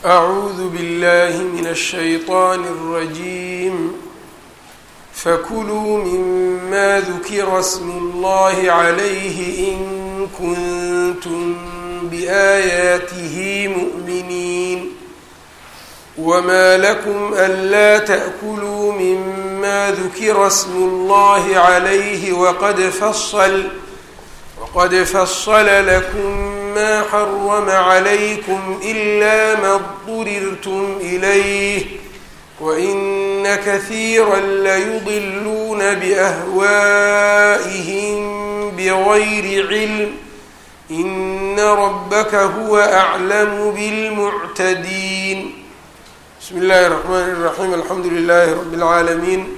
أعوذ بالله من الشيطان الرجيم فكلوا مما ذكر اسم الله عليه إن كنتم بآياته مؤمنين وما لكم ألا تأكلوا مما ذكر اسم الله عليه وقد فصل وقد فصل لكم ما حرم عليكم إلا ما اضطررتم إليه وإن كثيرا ليضلون بأهوائهم بغير علم إن ربك هو أعلم بالمعتدين بسم الله الرحمن الرحيم الحمد لله رب العالمين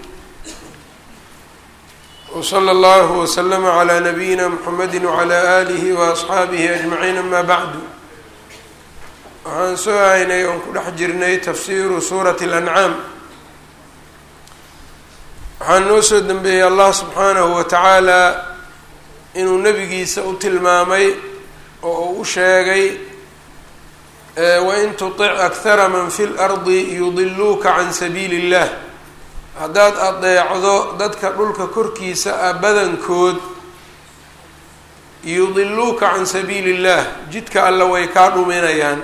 وصلى الله وسلم على نبيina mحamedi وعlى آlihi وأصxaabihi أجمaعiin ama bعdu waxaan soo haynay oon ku dhex jirnay tafsiru suuraة الأncaam waxaa noo soo dembeeyey allah subxaanahu wa tacaala inuu nebigiisa u tilmaamay oo uu u sheegay wain tuطic أkhara man fi اlأrضi yudiluuka can sabiili الlah haddaad adeecdo dadka dhulka korkiisa ah badankood yudiluuka can sabiili illah jidka alla way kaa dhuminayaan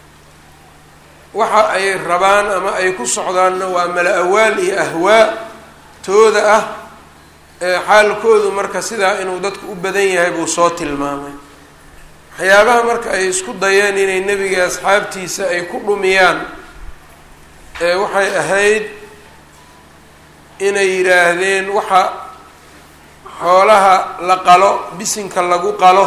waxa ay rabaan ama ay ku socdaanna waa mala awaal iyo ahwaa tooda ah ee xaalkoodu marka sidaa inuu dadku u badan yahay buu soo tilmaamay waxyaabaha marka ay isku dayeen inay nebiga asxaabtiisa ay ku dhumiyaan ee waxay ahayd inay yidhaahdeen waxa xoolaha la qalo bisinka lagu qalo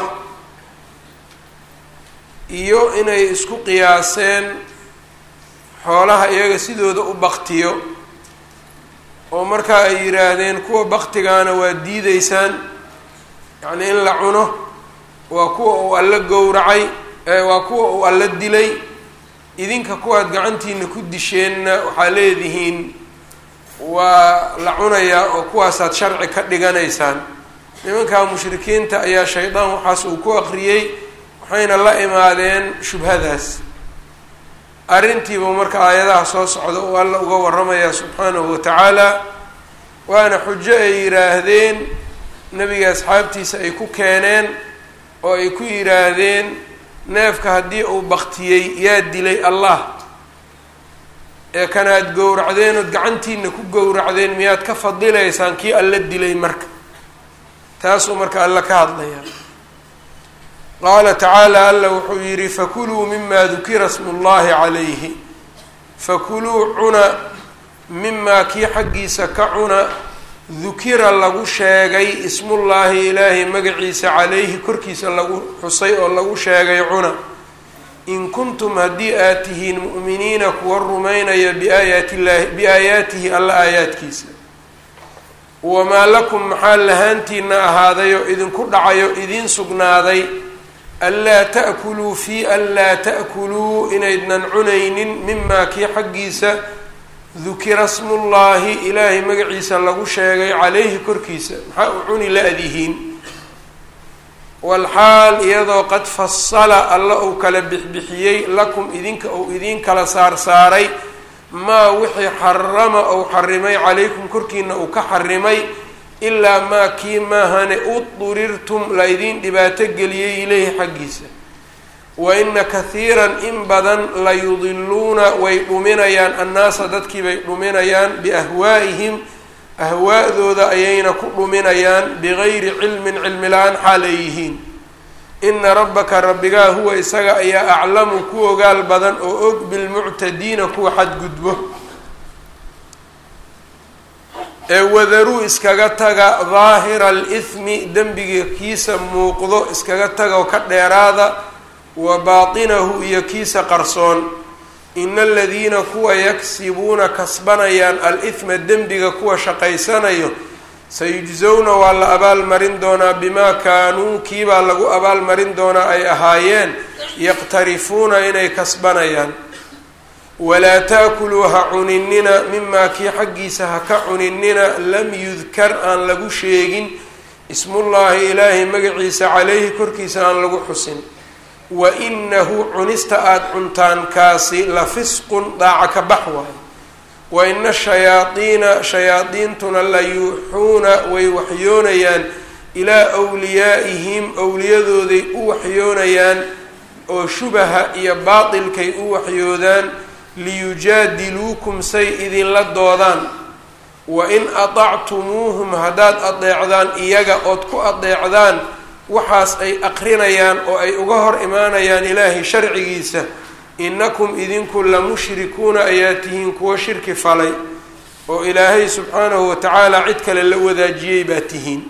iyo inay isku qiyaaseen xoolaha iyaga sidooda u baktiyo oo markaa ay yidhaahdeen kuwa baktigaana waa diideysaan yacnii in la cuno waa kuwa uu alla gowracay waa kuwa uu alla dilay idinka kuwaad gacantiina ku disheenna waxaa leedihiin waa la cunayaa oo kuwaasaad sharci ka dhiganaysaan nimankaa mushrikiinta ayaa shaydaan waxaas uu ku aqriyey waxayna la imaadeen shubhadaas arrintiiba marka aayadaha soo socda uu alla uga waramayaa subxaanahu wa tacaala waana xujo ay yidhaahdeen nebiga asxaabtiisa ay ku keeneen oo ay ku yidhaahdeen neefka haddii uu baktiyey yaa dilay allah ee kanaad gowracdeen ood gacantiina ku gowracdeen miyaad ka fadilaysaan kii alla dilay marka taasuu marka alla ka hadlayaa qaala tacaala alla wuxuu yidhi fakuluu mima dukira smu llahi calayhi fakuluu cuna mimaa kii xaggiisa ka cuna dukira lagu sheegay ismullaahi ilaahay magaciisa calayhi korkiisa lagu xusay oo lagu sheegay cuna in kuntum haddii aad tihiin mu'miniina kuwa rumaynaya biaayaati llahi biaayaatihi alla aayaadkiisa wamaa lakum maxaa lahaantiina ahaaday oo idinku dhacayo idiin sugnaaday anlaa ta'kuluu fii anlaa ta'kuluu inaydnan cunaynin mimaa kii xaggiisa dukira smullaahi ilaahay magaciisa lagu sheegay calayhi korkiisa maxaa u cuni la-dihiin walxaal iyadoo qad fasala alla uu kala bixbixiyey lakum idinka uu idiin kala saarsaaray maa wixii xarama ou xarimay calaykum korkiina uu ka xarimay ilaa maa kii maahane udurirtum la idiin dhibaato geliyey ileyhi xaggiisa wa ina kahiiran in badan la yudiluuna way dhuminayaan annaasa dadkii bay dhuminayaan biahwaa'ihim ahwaa'dooda ayayna ku dhuminayaan bigayri cilmin cilmi la-aan xaal ay yihiin ina rabbaka rabbigaa huwa isaga ayaa aclamu ku ogaal badan oo og bilmuctadiina kuwa xadgudbo ee wadaruu iskaga taga daahira alithmi dembiga kiisa muuqdo iskaga taga oo ka dheeraada wa baatinahu iyo kiisa qarsoon ina aladiina kuwa yaksibuuna kasbanayaan al-ithma dembiga kuwa shaqaysanayo sayujsowna waa la abaalmarin doonaa bimaa kaanuu kiibaa lagu abaalmarin doonaa ay ahaayeen yaqtarifuuna inay kasbanayaan walaa taakuluu ha cuninina mimaa kii xaggiisa ha ka cuninina lam yudkar aan lagu sheegin ismullaahi ilaahay magaciisa calayhi korkiisa aan lagu xusin wa inahu cunista aada cuntaan kaasi la fisqun daaca ka bax waayo wa ina shayaadiina shayaadiintuna la yuuxuuna way waxyoonayaan ilaa wliyaa'ihim owliyadooday u waxyoonayaan oo shubaha iyo baatilkay u waxyoodaan liyujaadiluukum say idinla doodaan wa in adactumuuhum haddaad adeecdaan iyaga ood ku adeecdaan waxaas ay aqrinayaan oo ay uga hor imaanayaan ilaahay sharcigiisa inakum idinku la mushrikuuna ayaa tihiin kuwo shirki falay oo ilaahay subxaanahu wa tacaala cid kale la wadaajiyey baa tihiin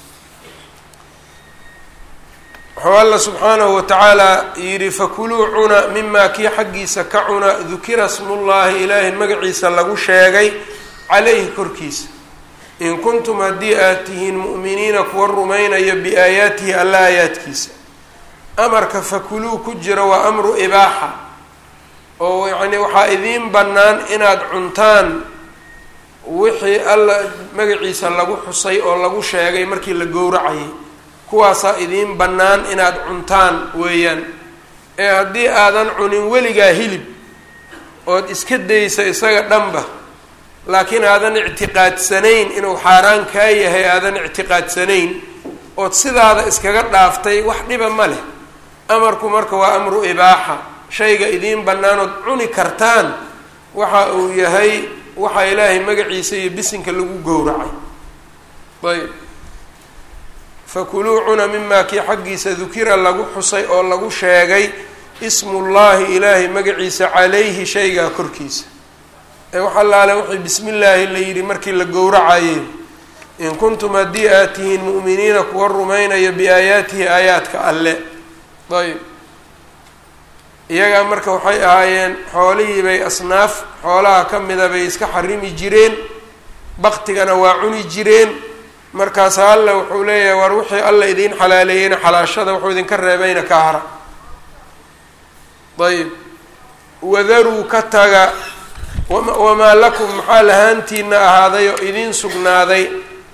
wuxuu alla subxaanahu wa tacaala yidhi fakuluu cuna mimaa kii xaggiisa ka cuna dukira smullaahi ilaahay magaciisa lagu sheegay calayhi korkiisa in kuntum haddii aad tihiin mu'miniina kuwa rumaynaya biaayaatihi alla aayaadkiisa amarka fakuluu ku jira waa amru ibaaxa oo yacnii waxaa idiin bannaan inaad cuntaan wixii alla magaciisa lagu xusay oo lagu sheegay markii la gowracayay kuwaasaa idiin bannaan inaad cuntaan weeyaan ee haddii aadan cunin weligaa hilib ood iska daysa isaga dhanba laakiin aadan ictiqaadsanayn inuu xaaraan kaa yahay aadan ictiqaadsanayn ood sidaada iskaga dhaaftay wax dhiba ma leh amarku marka waa amru ibaaxa shayga idiin bannaanood cuni kartaan waxa uu yahay waxaa ilaahay magaciisa iyo bisinka lagu gowracay ayb fakuluu cuna mimaa kii xaggiisa dukira lagu xusay oo lagu sheegay ismullaahi ilaahay magaciisa calayhi shaygaa korkiisa ee wax allaale wixii bismi illaahi la yidhi markii la gowracayey in kuntum haddii aad tihiin mu'miniina kuwa rumaynaya biaayaatihi aayaadka alle ayb iyagaa marka waxay ahaayeen xoolihii bay asnaaf xoolaha ka mida bay iska xarimi jireen baktigana waa cuni jireen markaasa alle wuxuu leeyahay war wixii alla idiin xalaaleeyeyna xalaashada wuxuu idinka reebayna ka hara ayb wadaruu ka taga wamaa lakum maxaa lahaantiina ahaaday oo idiin sugnaaday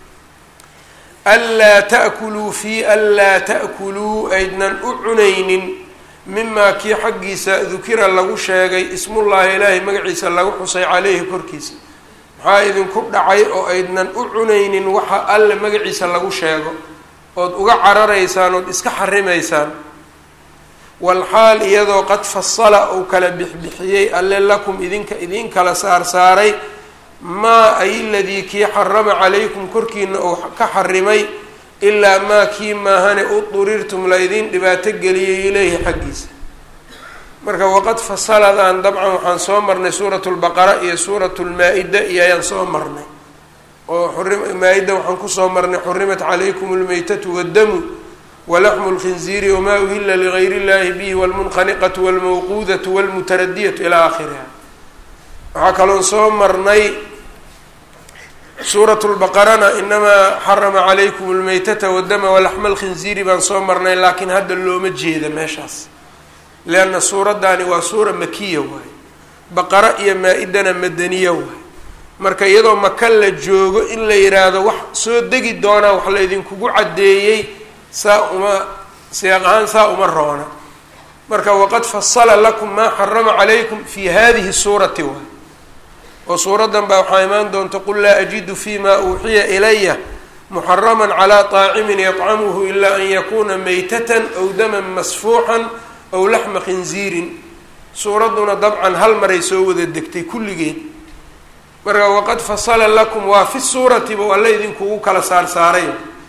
anlaa ta'kuluu fii anlaa ta'kuluu aydnan u cunaynin mimaa kii xaggiisa dukira lagu sheegay ismullaahi ilaahay magaciisa lagu xusay caleyhi korkiisa maxaa idinku dhacay oo aydnan u cunaynin waxa alle magaciisa lagu sheego ood uga cararaysaan ood iska xarimaysaan walxaal iyadoo qad fasala uu kala bixbixiyey alle lakum idinka idiin kala saarsaaray maa ay ladii kii xarama calaykum korkiina uu ka xarimay ilaa maa kii maahane u durirtum la idiin dhibaato geliyay ileyhi xaggiisa marka waqad fasaladan dabcan waxaan soo marnay suuratu lbaqara iyo suuratu lmaa-ida iyo ayaan soo marnay oo maa-ida waxaan kusoo marnay xurimat calaykum lmaytatu waddamu walaxmu lkhinziiri wamaa uhila ligayr illahi bihi walmunqaniqatu walmawquudatu walmutaradiyatu ilaa aakhiriha waxaa kaloon soo marnay suuratu lbaqarana inamaa xarama calaykum lmaytata wadama walaxma alkhinziiri baan soo marnay laakiin hadda looma jeeda meeshaas leanna suuraddaani waa suura makiya waaye baqara iyo maa-idana madaniya waaye marka iyadoo maka la joogo in la yidhaahdo wax soo degi doonaa wax la idinkugu caddeeyey saa uma siyaaq ahaan saa uma roona marka waqad fasala lakum maa xarama calaykum fi hadihi suurati waay oo suuraddan baa waxaa imaan doonta qul laa ajidu fi ma uuxiya ilaya muxarama calaa طaacimin yطcamuhu ila an yakuna maytatan aw daman masfuuxan aw laxma khinziirin suuradduna dabcan hal maray soo wada degtay kulligeed marka waqad fasala lakum waa fi suurati buu alle idinkugu kala saarsaaray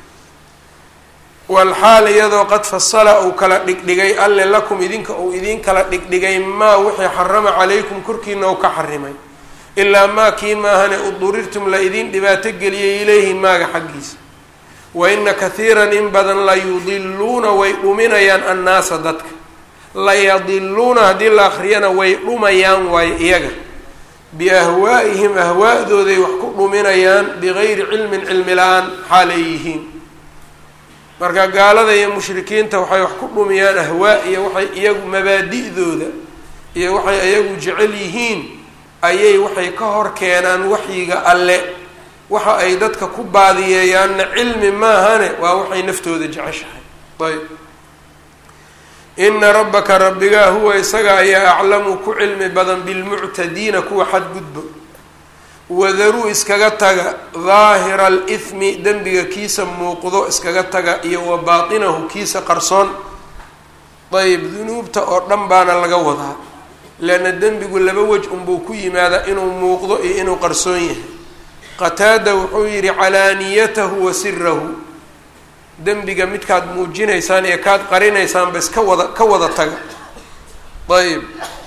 walxaal iyadoo qad fasala uu kala dhigdhigay alle lakum idinka uu idiin kala dhigdhigay maa wixii xarama calaykum korkiina uu ka xarimay ilaa maa kii maahane udurirtum la idiin dhibaato geliyay ilayhi maaga xaggiisa wa ina kathiiran in badan la yudiluuna way dhuminayaan annaasa dadka la yadiluuna haddii la akriyana way dhumayaan waayo iyaga biahwaa'ihim ahwaa'dooday wax ku dhuminayaan bigayri cilmin cilmi la-aan xaalay yihiin marka gaalada iyo mushrikiinta waxay wax ku dhumiyaan ahwaa iyo waxay iyagu mabaadi'dooda iyo waxay iyagu jecel yihiin ayay waxay ka hor keenaan waxyiga alle waxa ay dadka ku baadiyeeyaanna cilmi maahane waa waxay naftooda jeceshahay ayb ina rabbaka rabbigaa huwa isaga ayaa aclamu ku cilmi badan bilmuctadiina kuwa xadgudbo wadaruu iskaga taga daahira alithmi dembiga kiisa muuqdo iskaga taga iyo wa baatinahu kiisa qarsoon ayb dunuubta oo dhan baana laga wadaa leanna dembigu laba wej unbuu ku yimaadaa inuu muuqdo iyo inuu qarsoon yahay qataada wuxuu yidhi calaaniyatahu wa sirahu dembiga midkaad muujinaysaan iyo kaad qarinaysaan bas ka wada ka wada taga ayb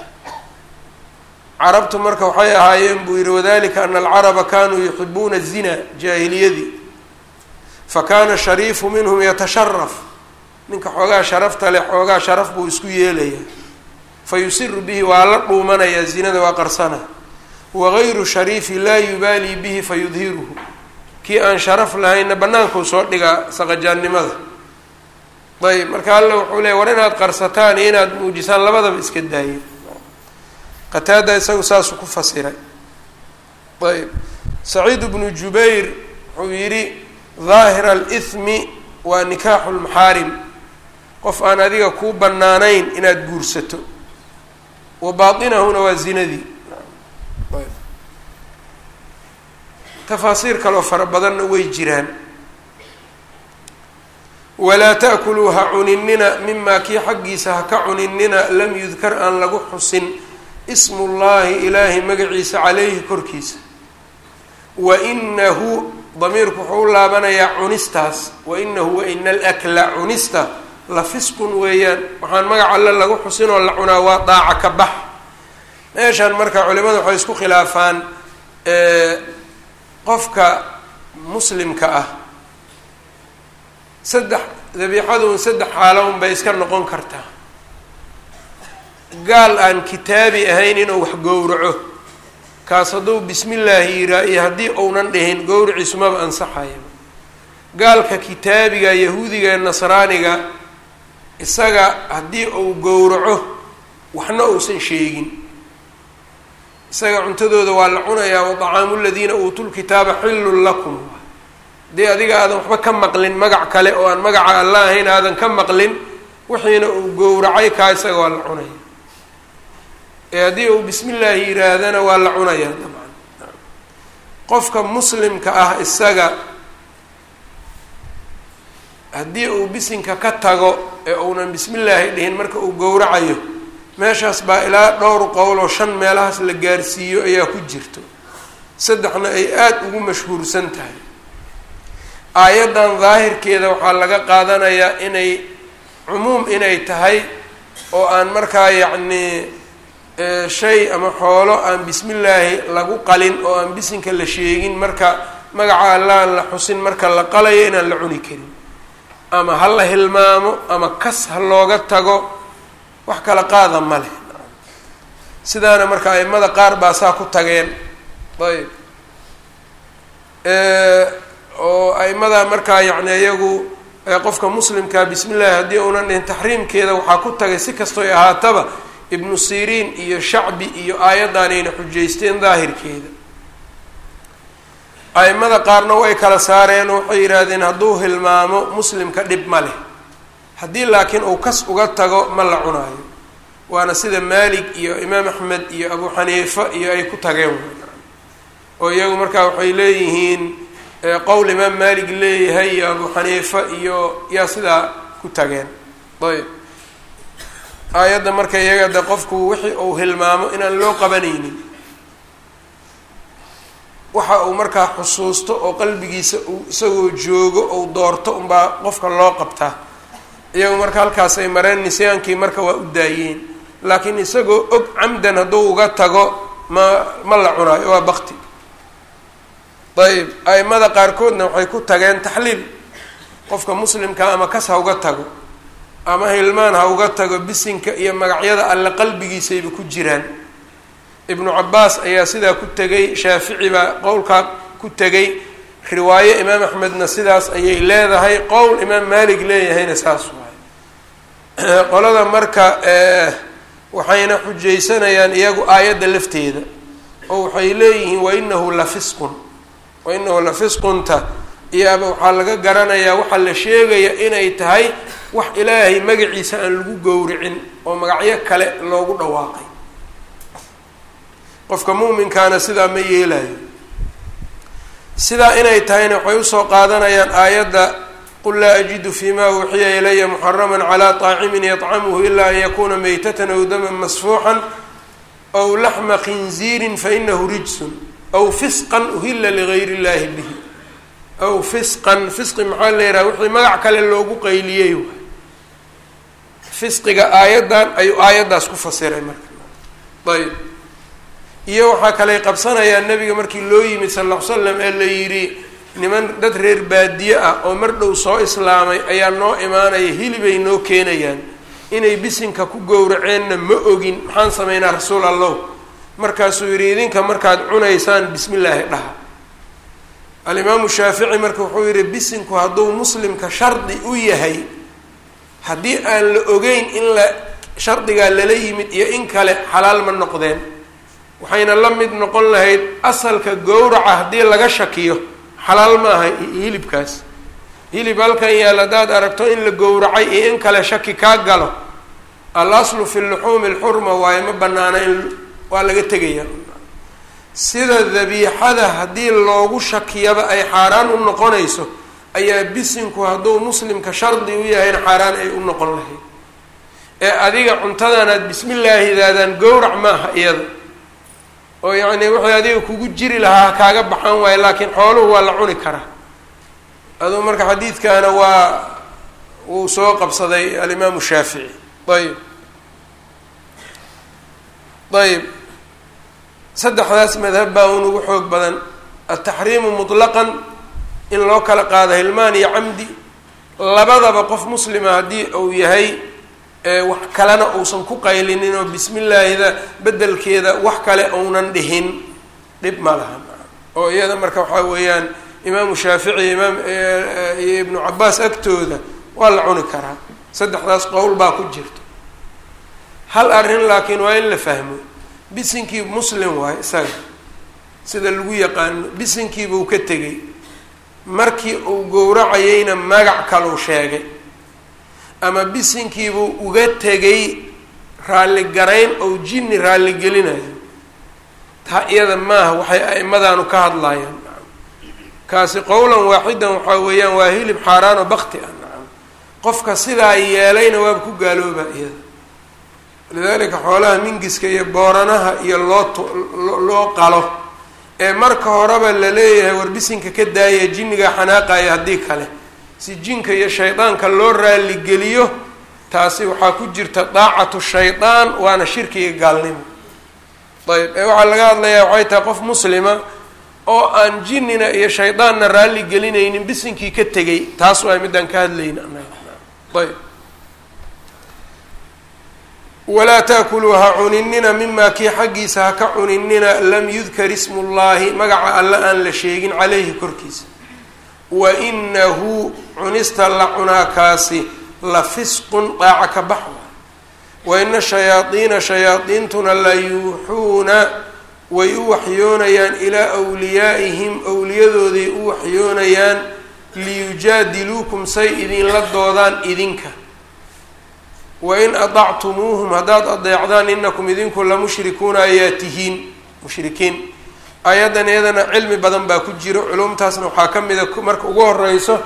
carabtu marka waxay ahaayeen buu yihi wadalika ana alcaraba kanuu yuxibuuna zina jaahiliyadii fakana shariifu minhum yatasharaf ninka xoogaa sharafta leh xoogaa sharaf buu isku yeelaya fayusiru bihi waa la dhuumanayaa zinada waa qarsana wagayru shariifi laa yubaali bihi fayudhiruhu kii aan sharaf lahaynna bannaankuu soo dhigaa saqajaannimada ayb marka alla wuxuu leey war inaad qarsataan iyo inaad muujisaan labadaba iska daayeen qataada isagu saasuu ku fasiray ayb saciid bnu jubayr wuxuu yidhi daahira alithmi waa nikaaxu lmaxaarim qof aan adiga kuu bannaanayn inaad guursato wa baatinahuna waa zinadii tafaasiir kaloo fara badanna way jiraan walaa ta'kuluu ha cuninina mimaa kii xaggiisa ha ka cuninina lam yudkar aan lagu xusin ismullaahi ilaahay magaciisa caleyhi korkiisa wa inahu damiirku wuxuu u laabanayaa cunistaas wa inahu wa ina alakla cunista la fisqun weeyaan waxaan magac alle lagu xusinoo la cunaa waa daaca ka bax meeshaan marka culimada waxay isku khilaafaan qofka muslimka ah saddex dabiixadun saddex xaalown bay iska noqon kartaa gaal aan kitaabi ahayn inuu wax gowraco kaas hadduu bismi illaahi yiraa iyo haddii uunan dhihin gowriciisu maba ansaxaya gaalka kitaabiga yahuudiga ee nasraaniga isaga haddii uu gowraco waxna uusan sheegin isaga cuntadooda waa la cunayaa wadacaamu ladiina uutuu lkitaaba xillun lakum haddii adiga aadan waxba ka maqlin magac kale oo aan magaca alla ahayn aadan ka maqlin wixiina uu gowracay kaa isaga waa la cunaya ee haddii uu bismi illaahi yiraahdana waa la cunayaa dabcan qofka muslimka ah isaga haddii uu bisinka ka tago ee uunan bismi illaahi dhihin marka uu gowracayo meeshaas baa ilaa dhowr qowl oo shan meelahaas la gaarsiiyo ayaa ku jirto saddexna ay aada ugu mashhuursan tahay aayaddan daahirkeeda waxaa laga qaadanayaa inay cumuum inay tahay oo aan markaa yacnii shay ama xoolo aan bismi illaahi lagu qalin oo aan bisinka la sheegin marka magaca allaaan la xusin marka la qalayo inaan la cuni karin ama ha la hilmaamo ama kas ha looga tago wax kala qaada ma leh sidaana marka aimada qaar baa saa ku tageen ayb oo aimada markaa yacni iyagu qofka muslimkaa bismi llahi haddii uunan dhihin taxriimkeeda waxaa ku tagay si kastoy ahaataba ibnu siriin iyo shacbi iyo aayaddaanayna xujaysteen daahirkeeda aimada qaarna way kala saareen oo waxay yidhaahdeen hadduu hilmaamo muslimka dhib ma leh haddii laakiin uu kas uga tago ma la cunaayo waana sida maalig iyo imaam axmed iyo abu xaniifa iyo ay ku tageen oo iyagu markaa waxay leeyihiin qowl imaam maalig leeyahay iyo abu xaniifa iyo yaa sidaa ku tageen ayb aayadda marka iyaga de qofku wixii uu hilmaamo inaan loo qabanaynin waxa uu markaa xusuusto oo qalbigiisa uu isagoo joogo ou doorto unbaa qofka loo qabtaa iyagu marka halkaas ay mareen nisyaankii marka waa u daayeen laakiin isagoo og camdan hadduu uga tago ma ma la cunaayo waa bakti ayb aimada qaarkoodna waxay ku tageen taxliil qofka muslimka ama kas ha uga tago ama hilmaan ha uga tago bisinka iyo magacyada alle qalbigiisayba ku jiraan ibnu cabaas ayaa sidaa ku tegay shaafici baa qowlkaa ku tegay riwaaye imaam axmedna sidaas ayay leedahay qowl imaam maalik leeyahayna saas waay qolada marka waxayna xujaysanayaan iyagu aayadda lafteeda oo waxay leeyihiin wainahu la fisqun wainahu la fisqunta iyaaba waxaa laga garanayaa waxaa la sheegaya inay tahay wax ilaahay magaciisa aan lagu gowricin oo magacyo kale loogu dhawaaqay qofka mu'minkaana sidaa ma yeelayo sidaa inay tahayna waxay usoo qaadanayaan aayadda qul laa ajidu fi ma uuxiya ilaya muxaraman calaa طaacimin yطcamuhu ila an yakuna maytatan aw daman masfuuxan aw laxma khinziirin fainahu rijsun aw fisqan uhila ligayr اllahi bihi aw fisqan fisqi maxaa la yidhaha wixii magac kale loogu qayliyey waay fisqiga aayaddan ayuu aayaddaas ku fasiray marka ayb iyo waxaa kaley qabsanayaa nebiga markii loo yimid sal ll ly slam ee la yidhi niman dad reer baadiye ah oo mar dhow soo islaamay ayaa noo imaanaya hilibay noo keenayaan inay bisinka ku gowraceenna ma ogin maxaan samaynaa rasuul allow markaasuu yidhi idinka markaad cunaysaan bismi illaahi dhaha alimaamu shaafici marka wuxuu yidhi bisinku hadduu muslimka shardi u yahay haddii aan la ogeyn in la shardigaa lala yimid iyo in kale xalaal ma noqdeen waxayna la mid noqon lahayd asalka gowraca haddii laga shakiyo xalaal ma aha hilibkaas hilib halkan yaal haddaad aragto in la gowracay iyo in kale shaki kaa galo al aslu fi luxuumi alxurma waaye ma banaana in waa laga tegaya sida dabiixada haddii loogu shakiyaba ay xaaraan u noqonayso ayaa bisinku hadduu muslimka shardi u yahayna xaaraan ay u noqon lahayd ee adiga cuntadanaad bismillaahidaadaan gowrac maaha iyada oo yacni wixii adiga kugu jiri lahaa kaaga baxan waayo laakiin xooluhu waa la cuni karaa aduu marka xadiidkaana waa wuu soo qabsaday alimaamu shaafici ayb ayb saddexdaas madhab baa un ugu xoog badan altaxriimu mutlaqan in loo kala qaado hilmaan iyo camdi labadaba qof muslima haddii uu yahay wax kalena uusan ku qaylinin oo bismi illaahida bedelkeeda wax kale uunan dhihin dhib ma laha oo iyada marka waxaa weeyaan imaamu shaafici imaam iyo ibnu cabaas agtooda waa la cuni karaa saddexdaas qowl baa ku jirto hal arrin laakiin waa in la fahmo bisinkii muslim waayo isaga sida lagu yaqaano bisinkiibuu ka tegay markii uu gowracayeyna magac kaluu sheegay ama bisinkiibuu uga tegay raalligarayn ou jinni raalligelinayo taa iyada maaha waxay a'imadaanu ka hadlayaan nacam kaasi qowlan waaxidan waxaa weeyaan waa hilib xaaraan oo bakti ah nacam qofka sidaa yeelayna waaba ku gaalooba iyada lidalika xoolaha mingiska iyo booranaha iyo loo t loo qalo ee marka horeba la leeyahay war bisinka ka daaya jinnigaa xanaaqaya haddii kale si jinka iyo shaydaanka loo raaligeliyo taasi waxaa ku jirta daacatu shaydaan waana shirkiga gaalnimo ayb ee waxaa laga hadlayaa waxay tahay qof muslima oo aan jinnina iyo shaydaanna raalli gelinaynin bisinkii ka tegay taas waa midaan ka hadlayna ayb walaa taakuluu ha cuninina mimaa kii xaggiisa ha ka cuninina lam yudkar ismu llaahi magaca alle aan la sheegin caleyhi korkiisa wa inahu cunista la cunaakaasi la fisqun daaca ka bax wa ina shayaadiina shayaadiintuna la yuuxuuna way u waxyoonayaan ilaa wliyaa'ihim owliyadooday u waxyoonayaan liyujaadiluukum say idinla doodaan idinka wain adactumuuhum haddaad adeecdaan inakum idinku la mushrikuuna ayaa tihiin mushrikiin aayaddan iyadana cilmi badan baa ku jiro culumtaasna waxaa ka mida marka ugu horeyso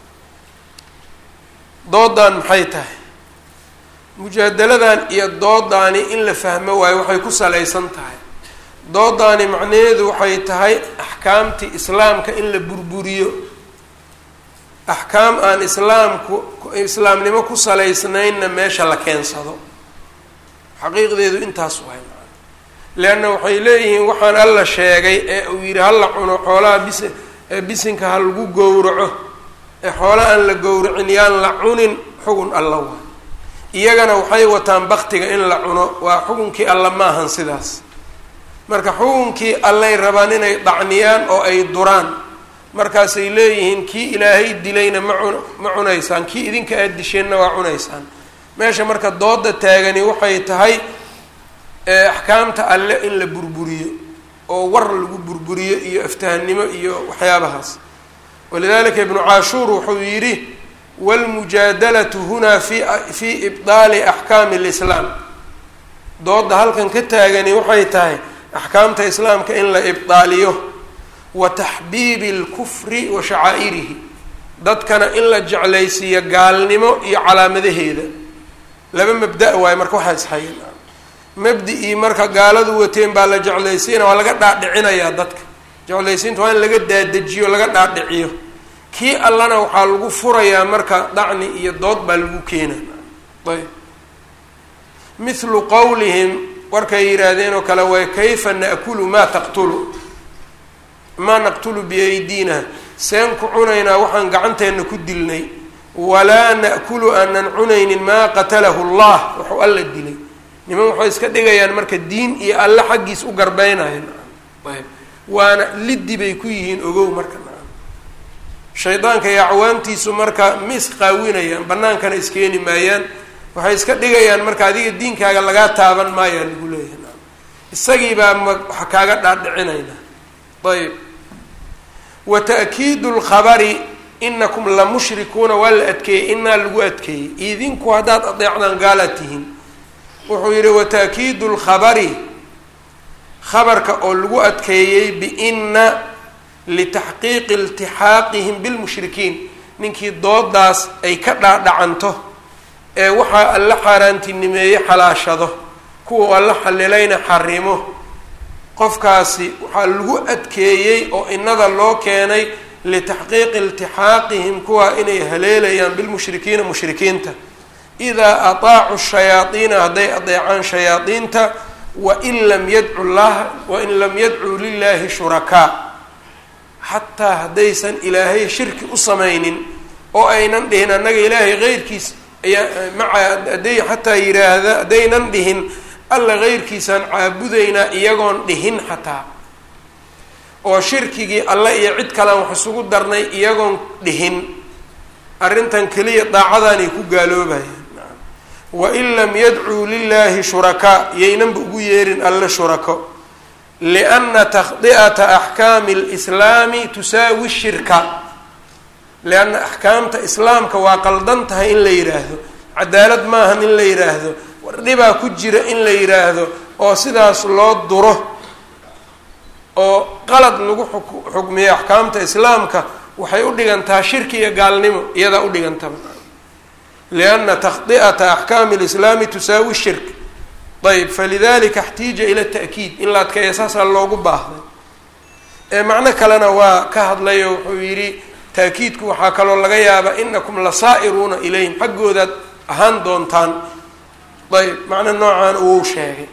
doodan maxay tahay mujaadaladan iyo doodaani in la fahmo waayo waxay ku salaysan tahay doodaani macnaheedu waxay tahay axkaamtii islaamka in la burburiyo axkaam aan islaamku islaamnimo ku salaysnaynna meesha la keensado xaqiiqdeedu intaas waay maa leanna waxay leeyihiin waxaan alla sheegay ee uu yidhi hala cuno xoolaha bis bisinka ha lagu gowraco ee xoola aan la gowracin yaan la cunin xugun alla waay iyagana waxay wataan baktiga in la cuno waa xukunkii alla maahan sidaas marka xukunkii allay rabaan inay dacniyaan oo ay duraan markaasay leeyihiin kii ilaahay dilayna ma cun ma cunaysaan kii idinka aad disheenna waa cunaysaan meesha marka dooda taagani waxay tahay axkaamta alle in la burburiyo oo war lagu burburiyo iyo aftahannimo iyo waxyaabahaas walidalika ibnu caashuur wuxuu yidhi wاlmujaadalatu hunaa fi fi ibdaali axkaami اlislaam dooda halkan ka taagani waxay tahay axkaamta islaamka in la ibdaaliyo wa taxbiibi اlkufri wa shacaa'irihi dadkana in la jeclaysiiyo gaalnimo iyo calaamadaheeda laba mabda waayo marka waxaa ishayan mabdi-ii marka gaaladu wateen baa la jeclaysiina waa laga dhaadhicinayaa dadka jeclaysiinta waa in laga daadejiyo laga dhaadhiciyo kii allana waxaa lagu furayaa marka dacni iyo dood baa lagu keena ayb mithlu qowlihim warkay yidhaahdeen oo kale way kayfa na'kulu maa taqtulu maa naqtulu biaydiina seen ku cunaynaa waxaan gacanteenna ku dilnay walaa na'kulu aanan cunaynin maa qatalahu allah waxuu alla dilay niman waxay iska dhigayaan marka diin iyo alle xaggiis u garbeynaya ayb waana liddi bay ku yihiin ogow marka shaydaanka iyo acwaantiisu marka ma isqaawinayaan bannaankana iskeeni maayaan waxay iska dhigayaan marka adiga diinkaaga lagaa taaban maayaa lagu leeyahay isagii baa ma waxa kaaga dhaadhicinayna ayb wa ta'kiidu lkhabari inakum la mushrikuuna waa la adkeeyey inaa lagu adkeeyey idinku haddaad adeecdaan gaalaad tihiin wuxuu yidhi wa ta'kiidu lkhabari khabarka oo lagu adkeeyey biina litaxqiiqi iltixaaqihim bilmushrikiin ninkii doodaas ay ka dhaadhacanto ee waxaa alla xaaraantinimeeye xalaashado kuwa alla xalilayna xarimo qofkaasi waxaa lagu adkeeyey oo innada loo keenay litaxqiiqi iltixaaqihim kuwa inay haleelayaan bilmushrikiina mushrikiinta idaa ataacu shayaadiina hadday adeecaan shayaadiinta wain lam yadcu llaha wain lam yadcuu lilaahi shurakaa xataa haddaysan ilaahay shirki u samaynin oo aynan dhihin annaga ilaahay keyrkiis ayaa maca hadday xataa yidhaahda haddaynan dhihin alla keyrkiisaan caabudaynaa iyagoon dhihin xataa oo shirkigii alle iyo cid kalean wax isugu darnay iyagoon dhihin arrintan keliya daacadaanay ku gaaloobayaan wain lam yadcuu lilaahi shurakaa yaynanba ugu yeerin alle shurako lianna takhdi'ata axkaami alislaami tusaawi shirka lianna axkaamta islaamka waa qaldan tahay in la yidhaahdo cadaalad maahan in la yidhaahdo war dhibaa ku jira in la yidhaahdo oo sidaas loo duro oo qalad lagu xukmiyo axkaamta islaamka waxay u dhigantaa shirki iyo gaalnimo iyadaa u dhigantaba lianna takhdi'ata axkaami alislaami tusaawi shirk ayb falidalika اxtiija ila ta'kiid in la adkeeya saasaa loogu baahday ee macno kalena waa ka hadlayo wuxuu yidhi taakiidku waxaa kaloo laga yaabaa inakum lasaa'iruuna ilayhim xaggoodaad ahaan doontaan ayb macno noocan uu sheegay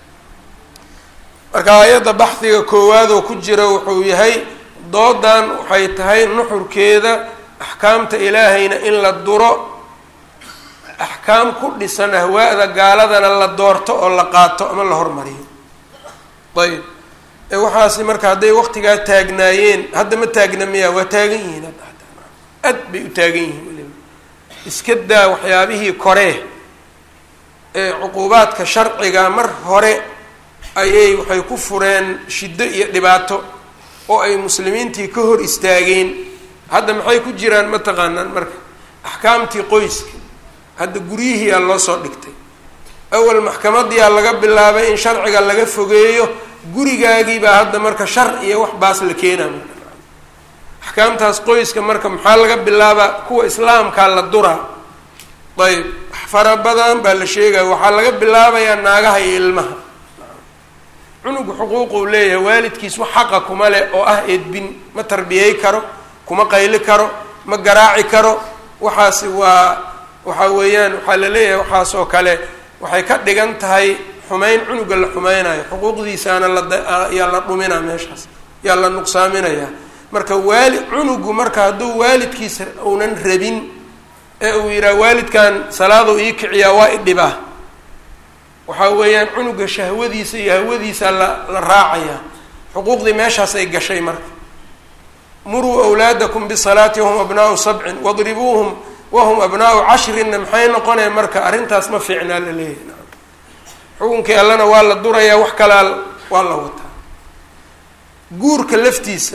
marka aayadda baxdiga koowaadoo ku jira wuxuu yahay doodan waxay tahay nuxurkeeda axkaamta ilaahayna in la duro axkaam ku dhisan ahwaa'da gaaladana la doorto oo la qaato ama la hormariyo ayb ee waxaasi marka hadday waqtigaa taagnaayeen hadda ma taagna miya waa taagan yihiin aad bay u taagan yihiin weliba iska daa waxyaabihii koree ee cuquubaadka sharciga mar hore ayay waxay ku fureen shiddo iyo dhibaato oo ay muslimiintii ka hor istaageen hadda maxay ku jiraan ma taqaanaan marka axkaamtii qoyska hadda guryihiiyaa loo soo dhigtay awal maxkamadiyaa laga bilaabay in sharciga laga fogeeyo gurigaagiibaa hadda marka shar iyo wax baas la keenaa axkaamtaas qoyska marka maxaa laga bilaabaa kuwa islaamkaa la duraa ayb fara badan baa la sheegaya waxaa laga bilaabayaa naagaha iyo ilmaha cunugu xuquuquu leeyahay waalidkiis wax xaqa kuma leh oo ah eedbin ma tarbiyey karo kuma qayli karo ma garaaci karo waxaasi waa waxaa weeyaan waxaa la leeyahay waxaas oo kale waxay ka dhigan tahay xumeyn cunuga la xumeynayo xuquuqdiisaana layaa la dhuminaa meeshaas yaa la nuqsaaminayaa marka waali cunugu marka hadduu waalidkiisa uunan rabin ee uu yidhaha waalidkan salaaduu ii kiciyaa waa idhibaa waxaa weeyaan cunuga shahwadiisa iyo hawadiisa la la raacayaa xuquuqdii meeshaas ay gashay marka muruu awlaadakum bisalaati wahum abnaau sabcin wadribuuhum wahum abnaau cashrinna maxay noqonaya marka arrintaas ma fiicnaa la leeyahay xukunkii allana waa la durayaa wax kalaa waa la wataa guurka laftiisa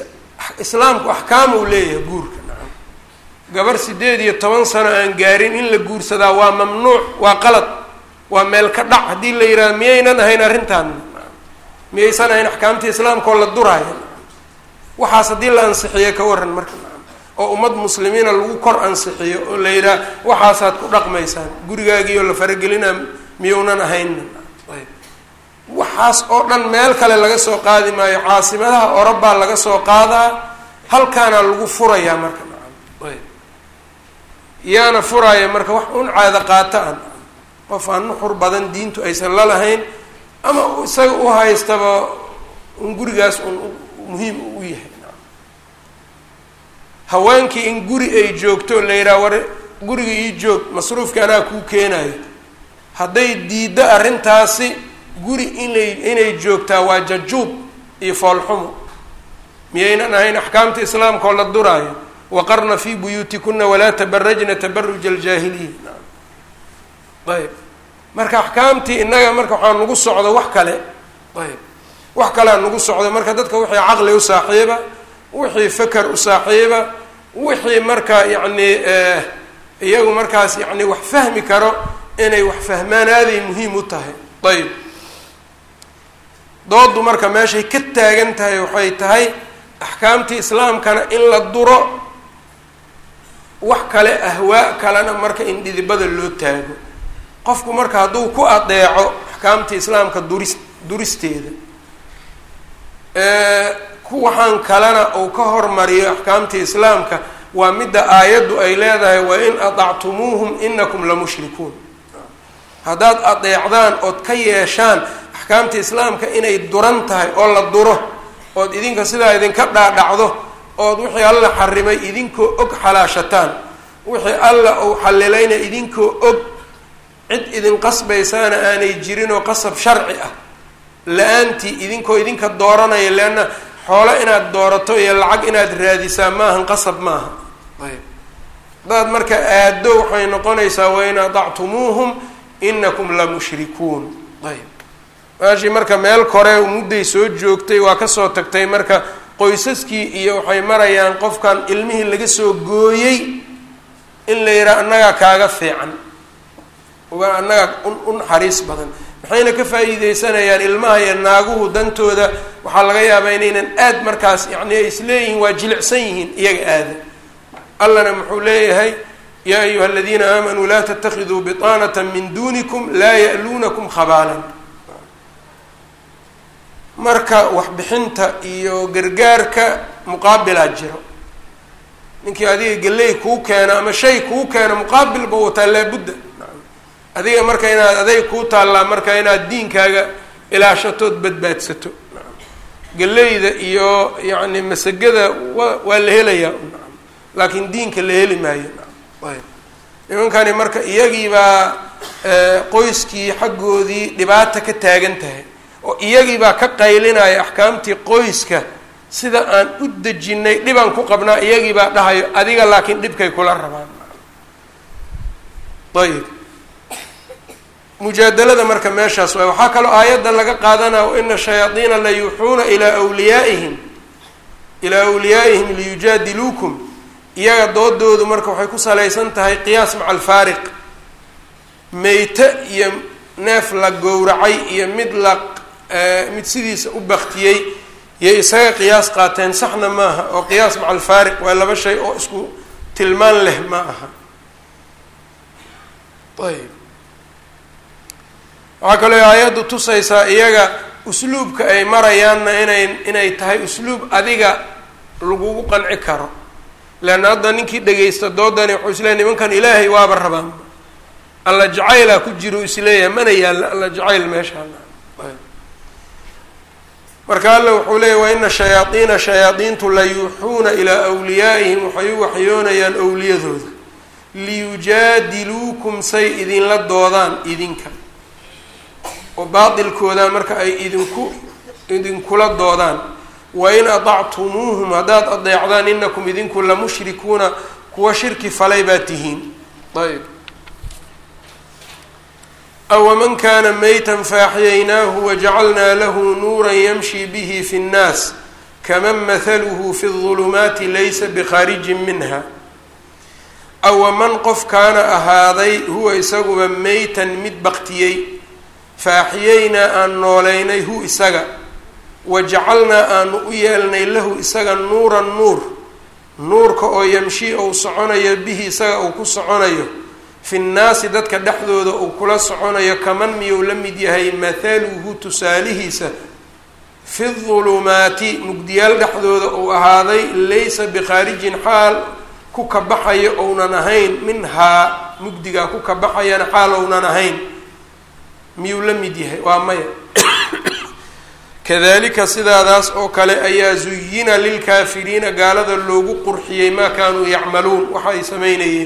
islaamku axkaam uu leeyahay guurka nacam gabar sideed iyo toban sano aan gaarin in la guursadaa waa mamnuuc waa qalad waa meel ka dhac haddii la yidhahdo miyaynan ahayn arrintaan miyaysan ahayn axkaamtii islaamkaoo la duraayo waxaas haddii la ansixiyo ka waran marka oo ummad muslimiina lagu kor ansixiyo oo la yidhaha waxaasaad ku dhaqmaysaan gurigaagiioo la faragelinaa miyounan ahayn ayb waxaas oo dhan meel kale laga soo qaadi maayo caasimadaha orobaa laga soo qaadaa halkaana lagu furayaa marka nacam ayb yaana furaaya marka wax un caado qaato an qof aan nuxur badan diintu aysan la lahayn ama isaga u haystaba un gurigaas un muhiim u yahay haweenkii in guri ay joogto la yidhaha war guriga ii joog masruufka anaa kuu keenayo hadday diiddo arrintaasi guri inay inay joogtaa waa jajuub iyo foolxumo miyaynan ahayn axkaamta islaamka oo la duraayo waqarna fii buyuutikuna walaa tabarajna tabaruja aljaahiliya ayb marka axkaamtii innaga marka waxaa nagu socdo wax kale ayb wax kalea nagu socdo marka dadka wixii caqli u saaxiiba wixii feker u saaxiiba wixii marka yacni iyagu markaas yacni wax fahmi karo inay wax fahmaan aaday muhiim u tahay ayb doodu marka meeshay ka taagan tahay waxay tahay axkaamtii islaamkana in la duro wax kale ahwaa kalena marka in dhidibada loo taago qofku marka hadduu ku adeeco axkaamtii islaamka duris duristeeda kuwaxaan kalena uu ka hormariyo axkaamtii islaamka waa midda aayaddu ay leedahay wa in adactumuuhum inakum la mushrikuun haddaad adeecdaan ood ka yeeshaan axkaamta islaamka inay duran tahay oo la duro ood idinka sidaa idinka dhaadhacdo ood wixii alla xarimay idinkoo og xalaashataan wixii alla uu xalilayna idinkoo og cid idin qasbaysaana aanay jirin oo qasab sharci ah la-aantii idinkoo idinka dooranaya leanna xoolo inaad doorato iyo lacag inaad raadisaa maahan qasab maaha ayb haddaad marka aado waxay noqonaysaa wain adactumuuhum inakum la mushrikuun ayb maashii marka meel kore mudday soo joogtay waa kasoo tagtay marka qoysaskii iyo waxay marayaan qofkan ilmihii laga soo gooyey in la yidhaha annagaa kaaga fiican uga annagaa u naxariis badan maxayna ka faa'iideysanayaan ilmaha iyo naaguhu dantooda waxaa laga yaabaa inaynan aad markaas yacni ay isleeyihiin waa jilicsan yihiin iyaga aada allana muxuu leeyahay yaa ayuha aladiina aamanuu laa tatakiduu biطaanata min dunikum laa ya'luunakum khabaalan marka waxbixinta iyo gargaarka muqaabilaa jiro ninkii adiga galley kuu keena ama shay kuu keena muqaabilba wataa laabudda adiga marka inaad aday kuu taallaa marka inaad diinkaaga ilaashatood badbaadsato galleyda iyo yacni masagada wa waa la helayaa laakiin diinka la heli maayo ayb nimankani marka iyagiibaa qoyskii xaggoodii dhibaata ka taagan tahay oo iyagiibaa ka qaylinaya axkaamtii qoyska sida aan u dejinay dhibaan ku qabnaa iyagiibaa dhahayo adiga laakiin dhibkay kula rabaan ayib mujaadalada marka meeshaas waay waxaa kaloo aayaddan laga qaadanaya waina shayaadiina la yuuxuuna ilaa wliyaa'ihim ilaa awliyaa'ihim liyujaadiluukum iyaga doodoodu marka waxay ku salaysan tahay qiyaas maca alfaariq meyte iyo neef la gowracay iyo mid la mid sidiisa u baktiyey yay isaga qiyaas qaateen saxna maaha oo qiyaas maca alfaariq waa laba shay oo isku tilmaan leh ma aha ayb waxaa kaloo aayaddu tusaysaa iyaga usluubka ay marayaanna inay inay tahay usluub adiga lagugu qanci karo leanna hadda ninkii dhagaysta doodani wuxuu isleeyahy nimankan ilaahay waaba rabaan alla jacaylaa ku jiro isleeyahay mana yaalla alla jacayl meeshaan marka alla wuxuu leeyahy wa ina shayaadiina shayaadiintu la yuuxuuna ilaa wliyaa'ihim waxay u waxyoonayaan owliyadooda liyujaadiluukum say idinla doodaan idinka oo baatilkooda marka ay idinku idinkula doodaan wain adactumuuhum haddaad adeecdaan inakum idinku la mushrikuuna kuwa shirki falay baa tihiin ayb awaman kana maytan faaxiyaynaahu wajacalnaa lahu nuuran yamshi bihi fi nnaas kaman mathaluhu fi اظulumaati laysa bikhaarijin minha awa man qof kaana ahaaday huwa isaguba meytan mid baktiyey fa axyaynaa aan nooleynay hu isaga wajacalnaa aanu u yeelnay lahu isaga nuuran nuur nuurka oo yamshii ou soconayo bihi isaga uu ku soconayo fi nnaasi dadka dhexdooda uu kula soconayo kaman miyuu la mid yahay mathaluhu tusaalihiisa fi dulumaati mugdiyaal dhexdooda uu ahaaday laysa bikhaarijin xaal ku kabaxayo ounan ahayn minhaa mugdigaa ku kabaxayana xaal ounan ahayn miyuu la mid yahay waa maya kadalika sidaadaas oo kale ayaa zuyina lilkaafiriina gaalada loogu qurxiyey maa kaanuu yacmaluun waxa ay samaynayeen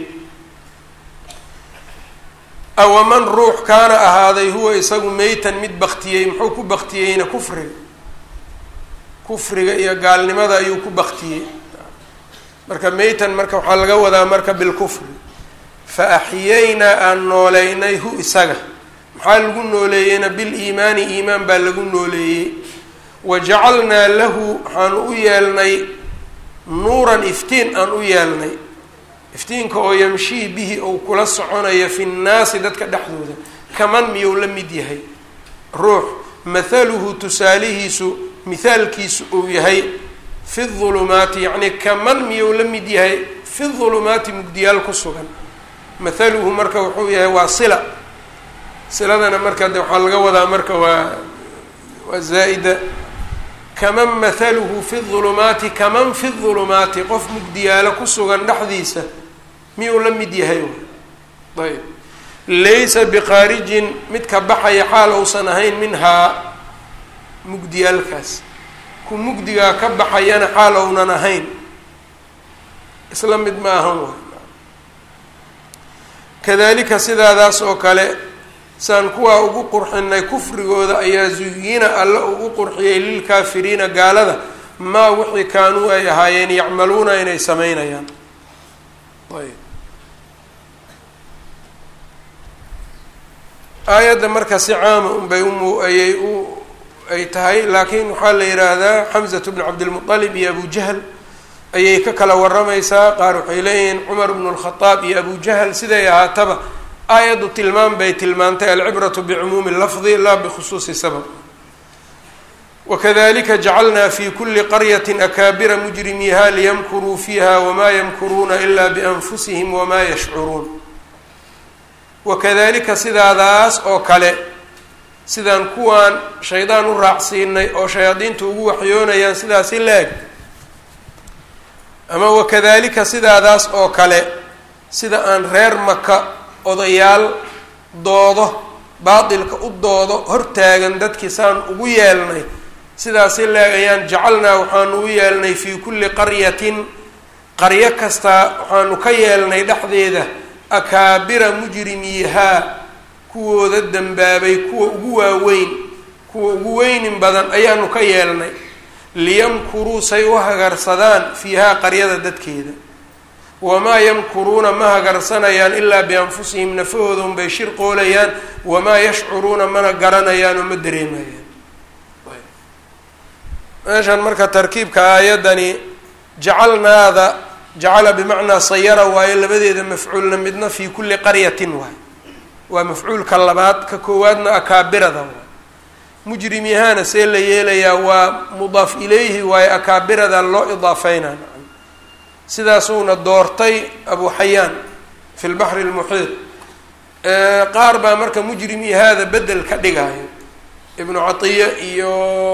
awaman ruux kaana ahaaday huwa isagu meytan mid baktiyey muxuu ku baktiyeyna kufriga kufriga iyo gaalnimada ayuu ku baktiyey marka meytan marka waxaa laga wadaa marka bilkufri fa axyaynaa aan nooleynay hu isaga maxaa lagu nooleeyeyna biliimaani iimaan baa lagu nooleeyey wa jacalnaa lahu waxaan u yeelnay nuuran iftiin aan u yeelnay iftiinka oo yamshii bihi ou kula soconayo fi nnaasi dadka dhexdooda kaman miyuu la mid yahay ruux mathaluhu tusaalihiisu mithaalkiisu uu yahay fi dulumaati yacnii kaman miyuu la mid yahay fi dulumaati mugdiyaal ku sugan mathaluhu marka wuxuu yahay waa sila siladana marka de waxaa laga wadaa marka waa waa zaa'ida kaman mathaluhu fi dulumaati kaman fi dulumaati qof mugdiyaalo ku sugan dhexdiisa miyuu la mid yahay ayb laysa bikhaarijin mid ka baxaya xaal ousan ahayn minhaa mugdiyaalkaas ku mugdigaa ka baxayana xaal ounan ahayn isla mid ma ahan wa kadalika sidaadaas oo kale saan kuwaa ugu qurxinay kufrigooda ayaa zuyina alle ugu qurxiyey lilkaafiriina gaalada maa wixii kaanuu ay ahaayeen yacmaluuna inay sameynayaan ayb aayadda marka si caama unbay umu ayay u ay tahay laakiin waxaa la yidhaahdaa xamzatu bnu cabdilmuطalib iyo abu jahl ayay ka kala waramaysaa qaar waxay leeyihiin cumar bnu lkhadaab iyo abu jahl siday ahaataba aayaddu tilmaam bay tilmaantay alcibratu bicumuumi lafdi laa bikhusuusi sabab wakadalika jacalnaa fi kuli qaryati akaabira mujrimiiha liyamkuruu fiiha wamaa yamkuruuna ila bianfusihim wamaa yashcuruun wakadalika sidaadaas oo kale sidaan kuwaan shaydaan u raacsiinay oo shayaadiintu ugu waxyoonayaan sidaasi la-eg ama wakadalika sidaadaas oo kale sida aan reer maka odayaal doodo baatilka u doodo hortaagan dadkii saan ugu yeelnay sidaasi la-eg ayaan jacalnaa waxaanu u yeelnay fii kulli qaryatin qaryo kastaa waxaanu ka yeelnay dhexdeeda akaabira mujrimiihaa kuwooda dembaabay kuwa ugu waaweyn kuwa ugu weynin badan ayaanu ka yeelnay liyamkuruu say u hagarsadaan fiihaa qaryada dadkeeda wamaa yamkuruuna ma hagarsanayaan ilaa bianfusihim nafahooda unbay shir qoolayaan wamaa yashcuruuna mana garanayaan oo ma dareemayaan meeshan marka tarkiibka aayaddani jacalnaada jacala bimacnaa sayara waayo labadeeda mafcuulna midna fii kulli qaryatin waay waa mafcuulka labaad ka koowaadna akaabirada waay mujrimihaana see la yeelayaa waa mudaaf ilayhi waayo akaabirada loo idaafeynaa sidaasuuna doortay abu xayaan fi lbaxri lmuxiid qaar baa marka mujrimihaada bedel ka dhigaayo ibnu catiya iyo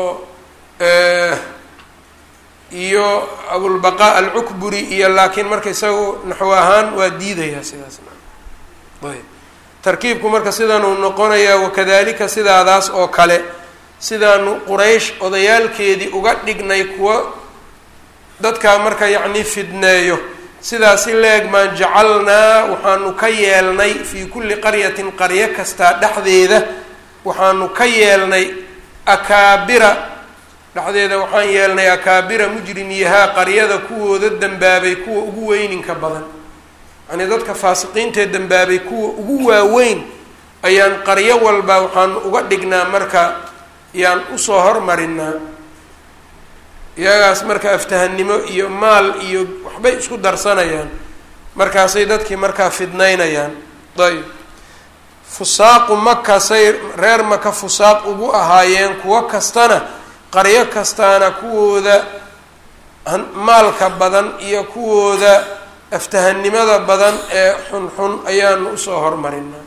iyo abulbaqaa alcukburi iyo laakiin marka isaga naxwo ahaan waa diidayaa sidaasna ayb tarkiibku marka sidanuu noqonayaa wakadalika sidaadaas oo kale sidaanu quraysh odayaalkeedii uga dhignay kuwa dadkaa marka yacni fidneeyo sidaasi leeg maan jacalnaa waxaanu ka yeelnay fii kulli qaryatin qaryo kastaa dhexdeeda waxaanu ka yeelnay akaabira dhexdeeda waxaan yeelnay akaabira mujrimiyahaa qaryada kuwooda dembaabay kuwa ugu weyninka badan yacnii dadka faasiqiintee dembaabay kuwa ugu waaweyn ayaan qaryo walba waxaanu uga dhignaa marka yaan usoo hormarinaa iyagaas marka aftahannimo iyo maal iyo waxbay isku darsanayaan markaasay dadkii markaa fidnaynayaan ayb fusaaqu maka say reer maka fusaaq ugu ahaayeen kuwo kastana qaryo kastaana kuwooda maalka badan iyo kuwooda aftahannimada badan ee xunxun ayaanu usoo hormarinaa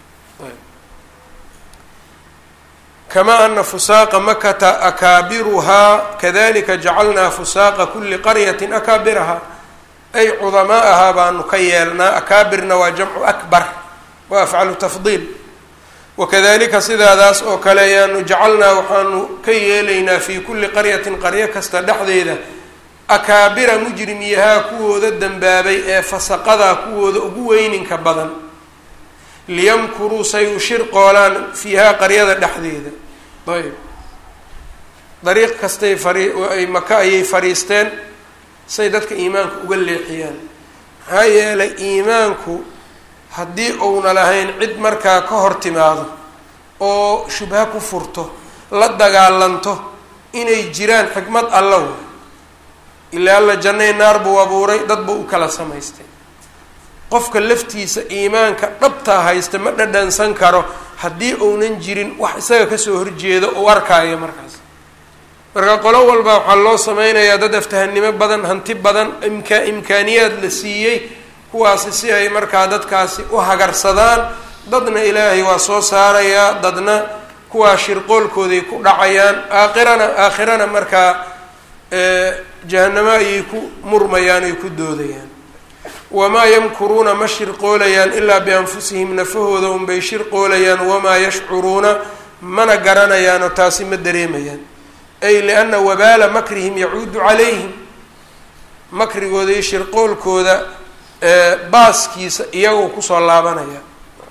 kama ana fusaaqa makata akaabiruhaa kadalika jacalnaa fusaaqa kuli qaryatin akaabirahaa ay cudamaa'ahaa baanu ka yeelnaa akaabirna waa jamcu akbar waa afcalu tafdiil wakadalika sidaadaas oo kale ayaanu jacalnaa waxaanu ka yeelaynaa fii kulli qaryatin qaryo kasta dhexdeeda akaabira mujrimiyahaa kuwooda dembaabay ee fasaqadaa kuwooda ugu weyninka badan liyamkuruu say u shirqoolaan fiihaa qaryada dhexdeeda ayb dariiq kastay fariay maka ayay fadhiisteen say dadka iimaanka uga leexiyaan maxaa yeelay iimaanku haddii uuna lahayn cid markaa ka hor timaado oo shubha ku furto la dagaalanto inay jiraan xikmad alla way ilaa alla jannay naar buu abuuray dad buu u kala samaystay qofka laftiisa iimaanka dhabtaa haysta ma dhadhansan karo haddii uunan jirin wax isaga kasoo horjeedo u arkaayo markaas marka qolo walba waxaa loo sameynayaa dad aftahannimo badan hanti badan imka imkaaniyaad la siiyey kuwaasi si ay markaa dadkaasi u hagarsadaan dadna ilaahay waa soo saarayaa dadna kuwaa shirqoolkooday ku dhacayaan aakhirana aakhirana markaa jahanamo ayay ku murmayaan ay ku doodayaan wamaa yamkuruuna ma shirqoolayaan ilaa bianfusihim nafahooda unbay shirqoolayaan wamaa yashcuruuna mana garanayaanoo taasi ma dareemayaan ay lianna wabaala makrihim yacuudu calayhim makrigooda iyo shirqoolkooda baaskiisa iyagoo kusoo laabanaya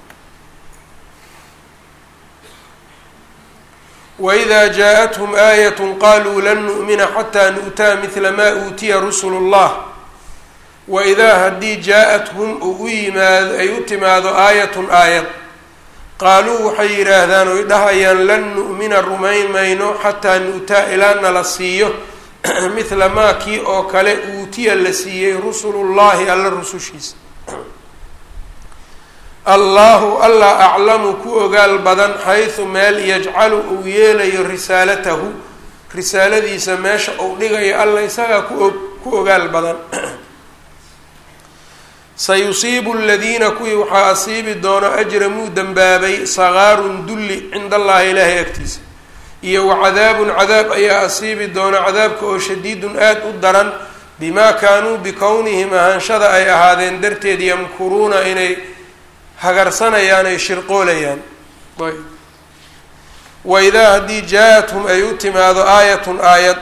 wإida jaaءathum aayat qaluu lan nu'mina xataa nu'taa midla maa uutiya rusulu اllah waidaa haddii jaa-athum uu u yimaado ay u timaado aayatun aayad qaaluu waxay yidhaahdaan oy dhahayaan lan nu'mina rumayn mayno xataa nu'taa ilaa nala siiyo midla maa kii oo kale uutiya la siiyey rusulu llahi alla rusushiisa allahu alla aclamu ku ogaal badan xaysu meel yajcalu uu yeelayo risaalatahu risaaladiisa meesha uu dhigayo alla isagaa kuog ku ogaal badan sayusiibu aladiina kuwii waxaa asiibi doono ajramuu dembaabay sagaarun dulli cinda allahi ilaahay agtiisa iyo wacadaabun cadaab ayaa asiibi doona cadaabka oo shadiidun aada u daran bimaa kaanuu bikownihim ahaanshada ay ahaadeen darteed yamkuruuna inay hagarsanayaan ay shirqoolayaan ayb waidaa haddii jaa-athum ay u timaado aayatun aayad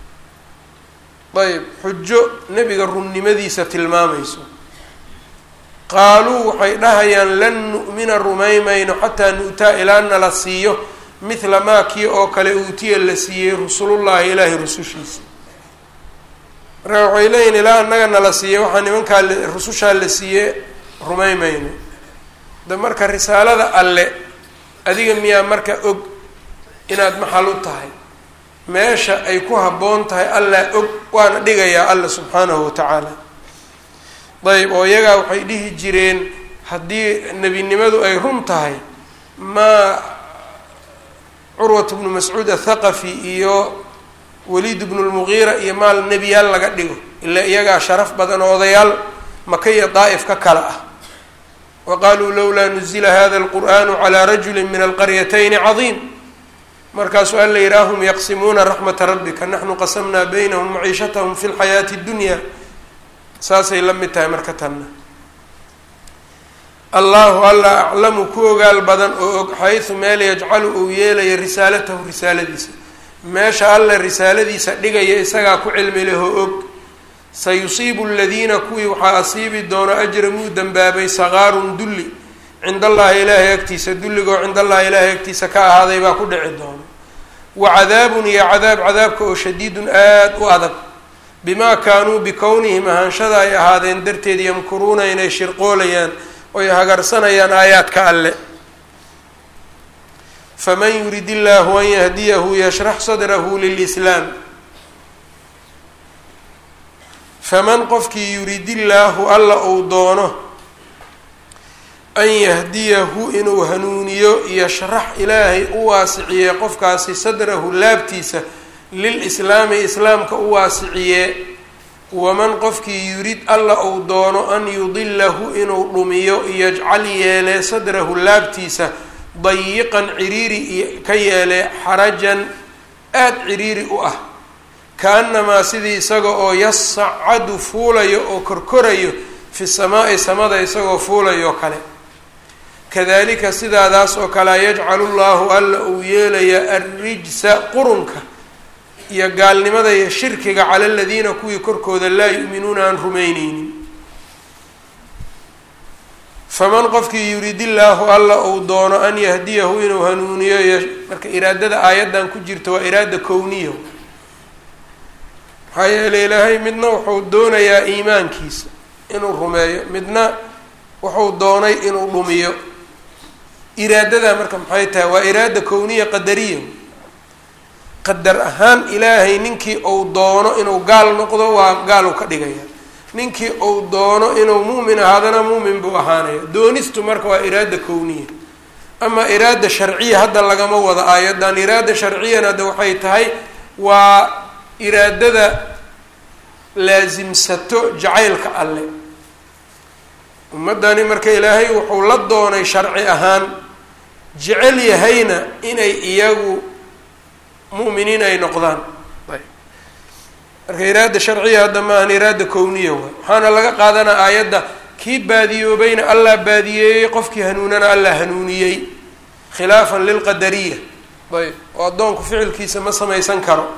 ayb xujo nebiga runnimadiisa tilmaamayso qaaluu waxay dhahayaan lan nu'mina rumaymayno xataa nu'taa ilaa nala siiyo mithla maa kii oo kale uutiya la siiyey rusulullahi ilaahay rusushiisa marka waxay leeyihin ilaa annaga nala siiyey waxaa nimankaa rusushaa la siiyey rumaymayno da marka risaalada alle adiga miyaa marka og inaad maxal u tahay meesha ay ku habboon tahay allaa og waana dhigayaa alla subxaanahu watacaala ayb oo iyagaa waxay dhihi jireen haddii nebinimadu ay run tahay maa curwat bnu mascuud athaqafi iyo waliid bnu lmugiira iyo maal nebiyaal laga dhigo ilaa iyagaa sharaf badan oo odayaal maka iyo daa'if ka kala ah waqaaluu lowlaa nuzila hada alqur'anu calaa rajuli min alqaryatayni cadiim markaasuu alla yihi ahum yaqsimuuna raxmata rabbika naxnu qasamnaa baynahum maciishatahum fi lxayaati اddunya saasay la mid tahay marka tanna allahu alla aclamu ku ogaal badan oo og xaysu meel yajcalu uu yeelaya risaalatahu risaaladiisa meesha alla risaaladiisa dhigaya isagaa ku cilmi lehoo og sayusiibu aladiina kuwii waxaa asiibi doono ajramuu dembaabay sagaarun dulli cinda allahi ilaahay agtiisa dulligoo cinda allahi ilaahay agtiisa ka ahaaday baa ku dhici doono wa cadaabun iyo cadaab cadaabka oo shadiidun aada u adag bimaa kaanuu bikownihim ahaanshada ay ahaadeen darteed yamkuruuna inay shirqoolayaan oy hagarsanayaan aayaadka alle faman yurid illaahu an yahdiyahu yashrax sadrahu lilislaam faman qofkii yuridillaahu alla uu doono an yahdiyahu inuu hanuuniyo yashrax ilaahay u waasiciye qofkaasi sadrahu laabtiisa lilislaami islaamka u waasiciye waman qofkii yurid alla uu doono an yudilahu inuu dhumiyo yajcal yeele sadrahu laabtiisa dayiqan ciriiri ka yeele xarajan aada ciriiri u ah ka-annamaa sidii isaga oo yasacadu fuulayo oo korkorayo fi samaa'i samada isagoo fuulayo kale kadalika sidaadaas oo kalea yajcalu llaahu alla uu yeelaya arrijsa qurunka iyo gaalnimada iyo shirkiga cala aladiina kuwii korkooda laa yu'minuuna aan rumayneynin faman qofkii yuridillaahu alla uu doono an yahdiyahu inuu hanuuniyo marka iraadada aayaddan ku jirta waa iraada kowniya maxaa yeeley ilaahay midna wuxuu doonayaa iimaankiisa inuu rumeeyo midna wuxuu doonay inuu dhumiyo iraadada marka maxay tahay waa iraada kowniya qadariya qadar ahaan ilaahay ninkii uu doono inuu gaal noqdo waa gaalu ka dhigaya ninkii uu doono inuu muumin ahaadana muumin buu ahaanaya doonistu marka waa iraada kowniya ama iraada sharciya hadda lagama wado aayadan iraada sharciyana de waxay tahay waa iraadada laasimsato jacaylka alle ummaddani marka ilaahay wuxuu la doonay sharci ahaan jecel yahayna inay iyagu mu'miniin ay noqdaan marka iraada sharciya hadda maahan iraada kowniya waay waxaana laga qaadanaa aayadda kii baadiyoobayna allah baadiyeeyey qofkii hanuunana allah hanuuniyey khilaafan lilqadariya ayb oo addoonku ficilkiisa ma samaysan karo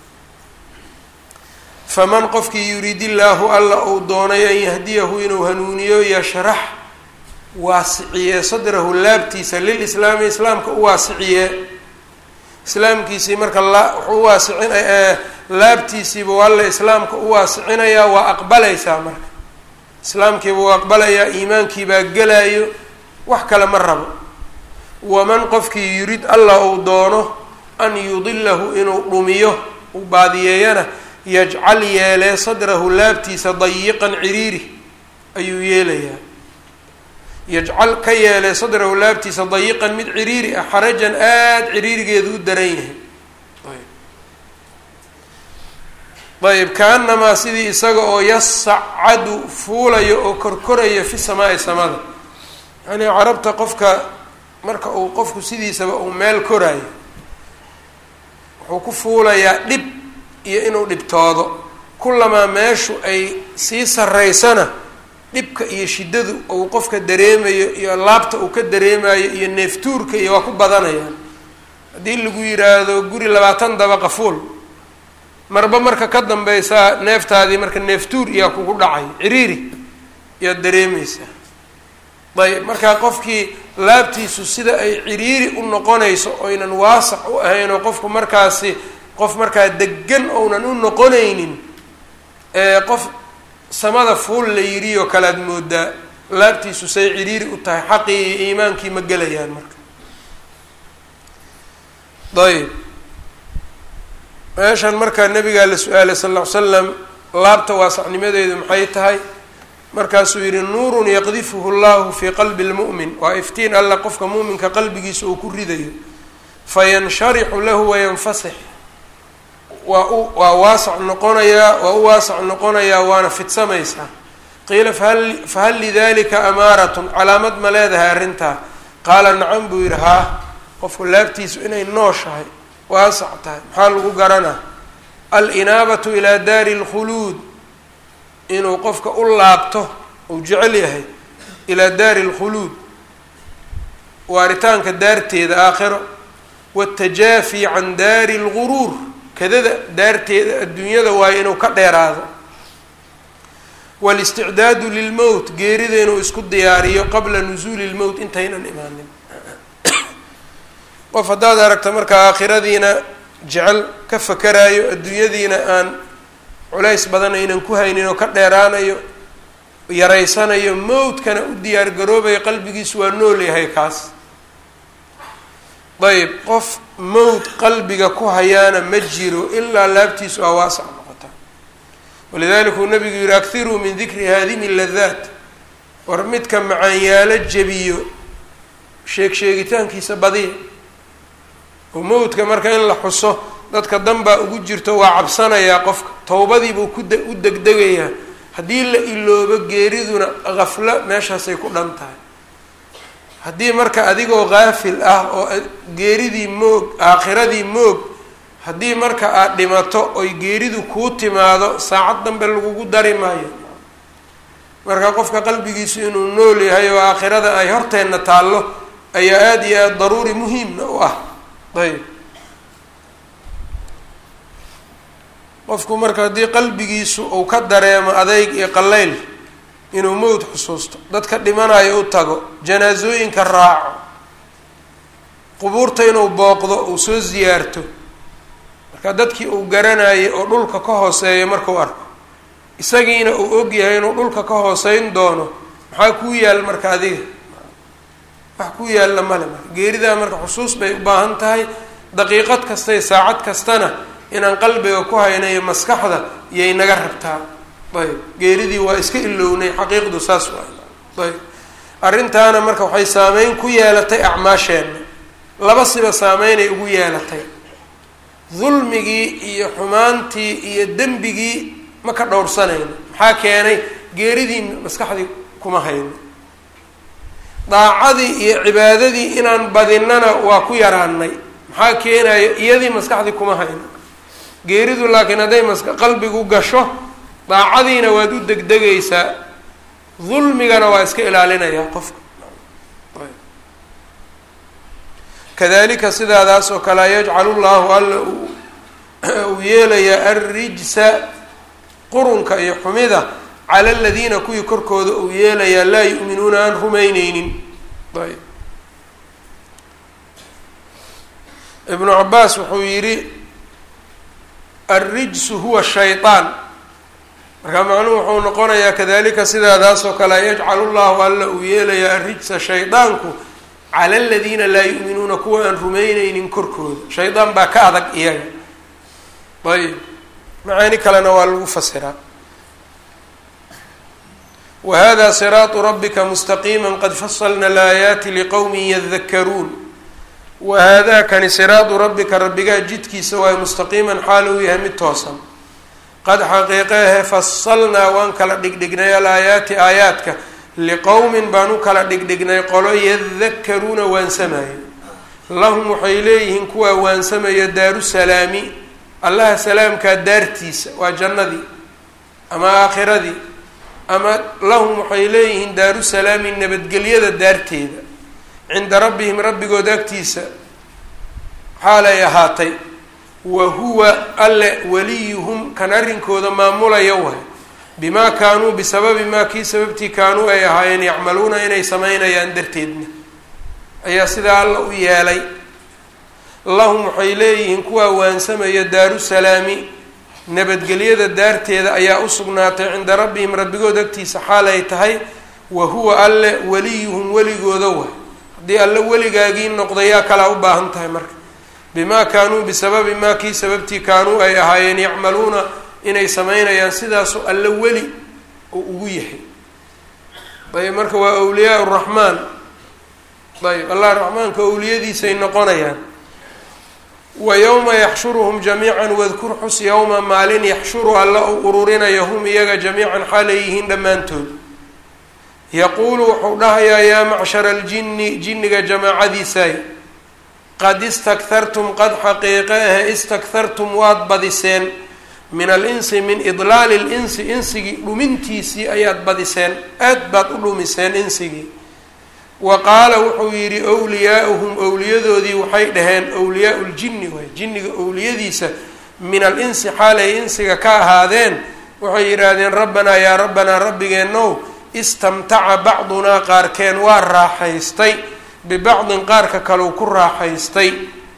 faman qofkii yuridillaahu alla uu doonay an yahdiyahu inuu hanuuniyo yashrax waasiciye sadrahu laabtiisa lilislaami islaamka u waasiciye islaamkiisii marka wuxuu waasicin laabtiisiibuu alla islaamka u waasicinayaa waa aqbalaysaa marka islaamkiibuu aqbalayaa iimaankiibaa gelayo wax kale ma rabo waman qofkii yurid alla uu doono an yudilahu inuu dhumiyo uu baadiyeeyana yajcal yeelee sadrahu laabtiisa dayiqan ciriiri ayuu yeelayaa yajcal ka yeelee sadrahu laabtiisa dayiqan mid ciriiri ah xarajan aada ciriirigeedu u daran yahay ayb kaanamaa sidii isaga oo yasacadu fuulayo oo korkorayo fi samaai samada yacnii carabta qofka marka uu qofku sidiisaba uu meel koraayo wuxuu ku fuulayaa dhib iyo inuu dhibtoodo kulamaa meeshu ay sii saraysana dhibka iyo shiddadu uu qofka dareemayo iyo laabta uu ka dareemayo iyo neeftuurka iyo waa ku badanayaan haddii lagu yiraahdo guri labaatan dabaqa fuul marba marka ka dambeysaa neeftaadii marka neeftuur iyaa kugu dhacay ciriiri iyaad dareemeysaa ayb markaa qofkii laabtiisu sida ay ciriiri u noqonayso oynan waasac u ahayn oo qofku markaasi qof markaa degan ounan u noqonaynin qof samada fuul la yidhi oo kale ad moodaa laabtiisu say ciriiri u tahay xaqii iyo iimaankii ma gelayaan marka ayb meeshan markaa nabigaa la su-aalay sal ll ly slam laabta waasacnimadeedu maxay tahay markaasuu yihi nuurun yaqdifuhu llahu fii qalbi lmu'min waa iftiin alla qofka mu'minka qalbigiisa uu ku ridayo fayanshariqu lahu wayanfasix waa u waa waasac noqonayaa waa u waasac noqonayaa waana fidsamaysaa qiila fahal fahal lidalika amaaratun calaamad ma leedahay arrintaa qaala nacam buu yidhi haa qofku laabtiisu inay nooshahay waasac tahay maxaa lagu garanaa alinaabatu ilaa daari اlkhuluud inuu qofka u laabto uu jecel yahay ilaa daari اlkhuluud waaritaanka daarteeda aakhiro wاtajaafi can daari اlguruur kadada daarteeda adduunyada waayo inuu ka dheeraado wاlisticdaadu lilmowt geerida inuu isku diyaariyo qabla nusuuli اlmowt intaynan imaanin qof haddaad aragta marka aakhiradiina jecel ka fakaraayo adduunyadiina aan culays badan aynan ku haynin oo ka dheeraanayo yaraysanayo mowdkana u diyaar garoobayo qalbigiisu waa nool yahay kaas ayb qof mowd qalbiga ku hayaana ma jiro ilaa laabtiisu aa waasac noqota walidalika uu nabigu yihi akhiruu min dikri haadimi ladaat war midka macaanyaalo jebiyo sheeg sheegitaankiisa badiya oo mowdka marka in la xuso dadka dan baa ugu jirto waa cabsanayaa qofka towbadiibuu ku u degdegayaa haddii la iloobo geeriduna kaflo meeshaasay ku dhan tahay haddii marka adigoo kaafil ah oo geeridii moog aakhiradii moog haddii marka aad dhimato oy geeridu kuu timaado saacad dambe lagugu dari maayo marka qofka qalbigiisu inuu nool yahay oo aakhirada ay horteenna taallo ayaa aada iyo aada daruuri muhiimna u ah ayb qofku marka haddii qalbigiisu uu ka dareemo adeyg iyo qallayl inuu mowd xusuusto dadka dhimanayo u tago janaasooyinka raaco qubuurta inuu booqdo uu soo siyaarto marka dadkii uu garanayay oo dhulka ka hooseeyo markuu arko isagiina uu og yahay inuu dhulka ka hooseyn doono maxaa kuu yaal marka adiga wax ku yaalla male marka geeridaa marka xusuus bay u baahan tahay daqiiqad kastay saacad kastana inaan qalbiga ku hayno iyo maskaxda iyay naga rabtaa ayb geeridii waa iska ilownay xaqiiqdu saas waay ayb arrintaana marka waxay saameyn ku yeelatay acmaasheenna laba siba saameynay ugu yeelatay dulmigii iyo xumaantii iyo dembigii ma ka dhowrsanayno maxaa keenay geeridii maskaxdii kuma hayno daacadii iyo cibaadadii inaan badinana waa ku yaraanay maxaa keenayo iyadii maskaxdii kuma hayno geeridu laakiin hadday maska qalbigu gasho daacadiina waad u degdegaysaa dulmigana waa iska ilaalinayaa qofka kadalika sidaadaas oo kale yajcalu llahu alla uu yeelayaa arrijsa qurunka iyo xumida cala aladiina kuwii korkooda uu yeelayaa laa yu'minuuna aan rumayneynin ayb ibnu cabaas wuxuu yidhi alrijsu huwa shayطaan markaa macnuhu wuxuu noqonayaa kadalika sidaadaas oo kale yajcalu llahu alla uu yeelayaa arrijsa shaydaanku cala aladiina laa yu'minuuna kuwa aan rumayneynin korkooda shaydaan baa ka adag iyaga ayb macaani kalena waa lagu fasiraa wahada siraatu rabbika mustaqiima qad fasalna alaayaati liqowmin yadakaruun wahadaa kani siraatu rabbika rabbigaa jidkiisa waayo mustaqiiman xaal uu yahay mid toosan qad xaqiiqeehe fasalnaa waan kala dhigdhignay alaayaati aayaadka liqowmin baan u kala dhigdhignay qolo yadakaruuna waansamayo lahum waxay leeyihiin kuwaa waansamaya daaru salaami allaha salaamkaa daartiisa waa jannadii ama aakhiradii ama lahum waxay leeyihiin daaru salaami nabadgelyada daarteeda cinda rabbihim rabbigood agtiisa xaalay ahaatay wa huwa alle waliyuhum kan arrinkooda maamulaya waay bimaa kaanuu bisababi maa kii sababtii kaanuu ay ahaayeen yacmaluuna inay samaynayaan darteedna ayaa sidaa alla u yeelay lahum waxay leeyihiin kuwaa waansamaya daaru salaami nabadgelyada daarteeda ayaa u sugnaatay cinda rabbihim rabbigood agtiisa xaal ay tahay wa huwa alle waliyuhum weligooda waay haddii alle weligaagii noqday yaa kalaa u baahan tahay marka bimaa kaanuu bisababi maa kii sababtii kaanuu ay ahaayeen yacmaluuna inay samaynayaan sidaasoo alle weli oo ugu yahay ayb marka waa awliyaa raxmaan ayb allah raxmaanka awliyadiisay noqonayaan wa yowma yaxshuruhum jamiican wadkur xus yowma maalin yaxshuru alla uu ururinayo hum iyaga jamiican xaalay yihiin dhammaantood yaquulu wuxuu dhahayaa yaa macshara aljinni jinniga jamaacadiisaay qad istakhartum qad xaqiiqe ahe istakhartum waad badiseen min alinsi min idlaali linsi insigii dhumintiisii ayaad badiseen aad baad u dhumiseen insigii wa qaala wuxuu yidhi wliyaauhum owliyadoodii waxay dhaheen wliyaau ljinni waay jinniga owliyadiisa min alinsi xaalay insiga ka ahaadeen waxay yidhaahdeen rabbanaa yaa rabbanaa rabbigeenow istamtaca bacdunaa qaarkeen waa raaxaystay bibacdin qaarka kaleu ku raaxaystay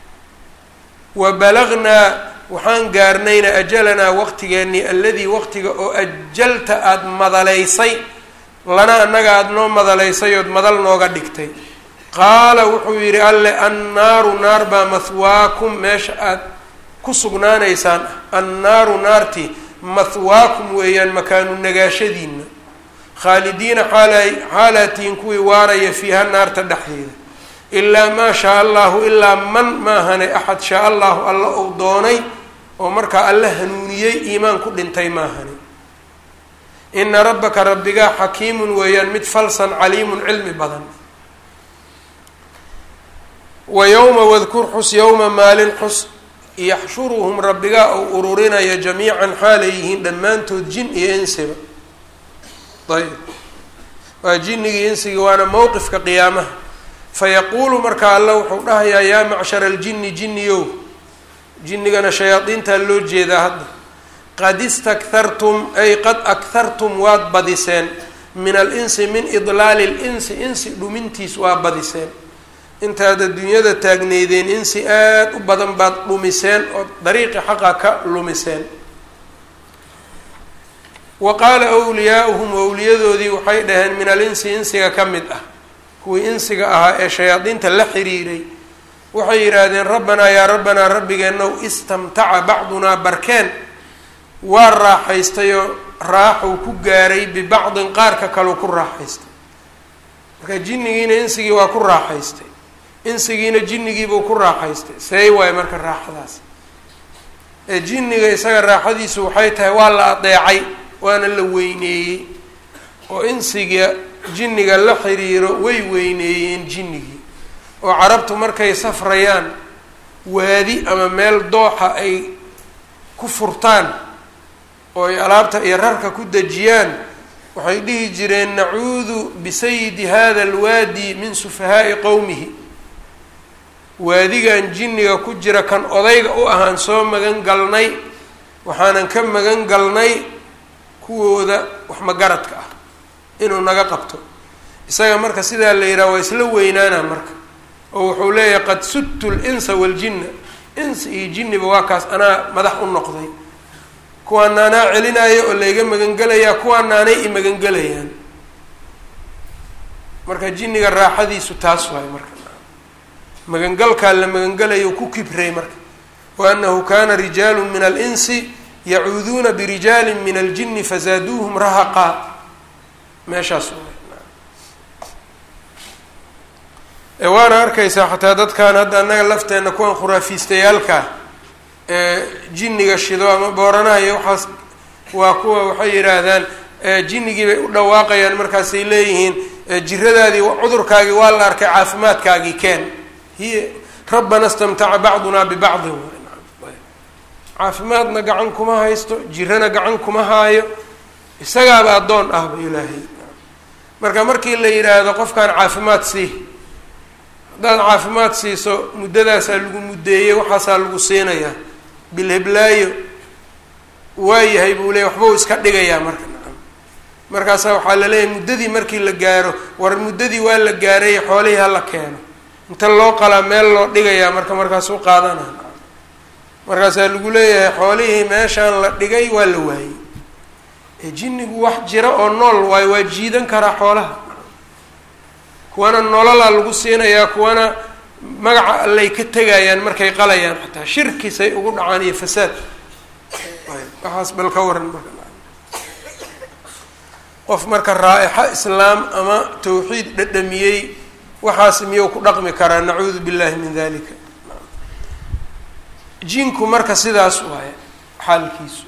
wa balagnaa waxaan gaarnayna ajalanaa waqtigeennii alladii waqtiga oo ajalta aada madalaysay lana annaga aada noo madalaysay ood madal nooga dhigtay qaala wuxuu yidhi alle annaaru naar baa mahwaakum meesha aada ku sugnaanaysaan annaaru naartii mahwaakum weeyaan makaanu nagaashadiina khaalidiina xaalay xaalaatihin kuwii waaraya fiiha naarta dhexdeeda ilaa maa shaa allahu ilaa man maahane axad shaa allahu alla uu doonay oo markaa alla hanuuniyey iimaan ku dhintay maahane ina rabbaka rabbigaa xakiimun weeyaan mid falsan caliimun cilmi badan wa yowma wadkur xus yowma maalin xus yaxshuruhum rabbigaa ou ururinaya jamiican xaalay yihiin dhammaantood jin iyo insiba ayb waa jinnigii insigii waana mowqifka qiyaamaha fayaquulu markaa alla wuxuu dhahayaa yaa macshara aljinni jinniyow jinnigana shayaadiintaa loo jeedaa hadda qad istakhartum ay qad akhartum waad badiseen min alinsi min idlaali linsi insi dhumintiis waa badiseen intaad adduunyada taagneydeen insi aada u badan baad dhumiseen oo dariiqi xaqa ka lumiseen wa qaala wliyaauhum wowliyadoodii waxay dhaheen min alinsi insiga ka mid ah kuwii insiga ahaa ee shayaadiinta la xiriiray waxay yidhaahdeen rabbanaa yaa rabbanaa rabbigeenow istamtaca bacdunaa barkeen waa raaxaystayoo raaxuu ku gaaray bibacdin qaarka kaleu ku raaxaystay marka jinnigiina insigii waa ku raaxaystay insigiina jinnigiibuu ku raaxaystay seey waayo marka raaxadaas ee jinniga isaga raaxadiisu waxay tahay waa la adeecay waana la weyneeyey oo insiga jinniga la xiriiro way weyneeyeen jinnigii oo carabtu markay safrayaan waadi ama meel dooxa ay ku furtaan oo ay alaabta iyo rarka ku dejiyaan waxay dhihi jireen nacuudu bisayidi hada alwaadi min sufahaa'i qowmihi waadigan jinniga ku jira kan odayga u ahaan soo magan galnay waxaanan ka magan galnay kuwooda wax magaradka ah inuu naga qabto isaga marka sidaa la yidhaha waa isla weynaana marka oo wuxuu leeyahay qad sudtu linsa waljinna insi iyo jinniba waa kaas anaa madax u noqday kuwaana anaa celinaayo oo layga magangelayaa kuwaana anay i magangelayaan marka jinniga raaxadiisu taas waayo marka magangalkaa la magangelayo ku kibray marka wa annahu kana rijaalu min alinsi yacuuduuna birijaali min aljini fazaaduuhum rahaqaa meeshaas ee waana arkaysaa xataa dadkan hadda annaga lafteenna kuwan khuraafiistayaalkaa ee jinniga shido ama booranaha iyo waxaas waa kuwa waxay yidhaahdaan jinnigii bay u dhawaaqayaan markaasay leeyihiin jiradaadii cudurkaagii waa la arkay caafimaadkaagii keen hiya rabbana stamtaca bacdunaa bibacdin caafimaadna gacan kuma haysto jirana gacan kuma haayo isagaaba addoon ahba ilaahay marka markii la yidhaahdo qofkaan caafimaad sii haddaad caafimaad siiso muddadaasaa lagu muddeeyey waxaasaa lagu siinayaa bilheblaayo waayahay buu leeyay waxbuu iska dhigayaa marka markaasaa waxaa la leeyahay muddadii markii la gaaro war muddadii waa la gaaray xoolihii hala keeno inta loo qalaa meel loo dhigayaa marka markaasuu qaadanaa markaasaa lagu leeyahay xoolihii meeshaan la dhigay waa la waayey ee jinnigu wax jira oo nool waayo waa jiidan karaa xoolaha kuwana nololaa lagu siinayaa kuwana magaca allay ka tegayaan markay qalayaan xataa shirkisay ugu dhacaan iyo fasaad waxaas bal ka waran marka qof marka raa-ixa islaam ama tawxiid dhadhamiyey waxaas miyuu ku dhaqmi karaa nacuudu billahi min dalika jinku marka sidaas waaye xaalkiisu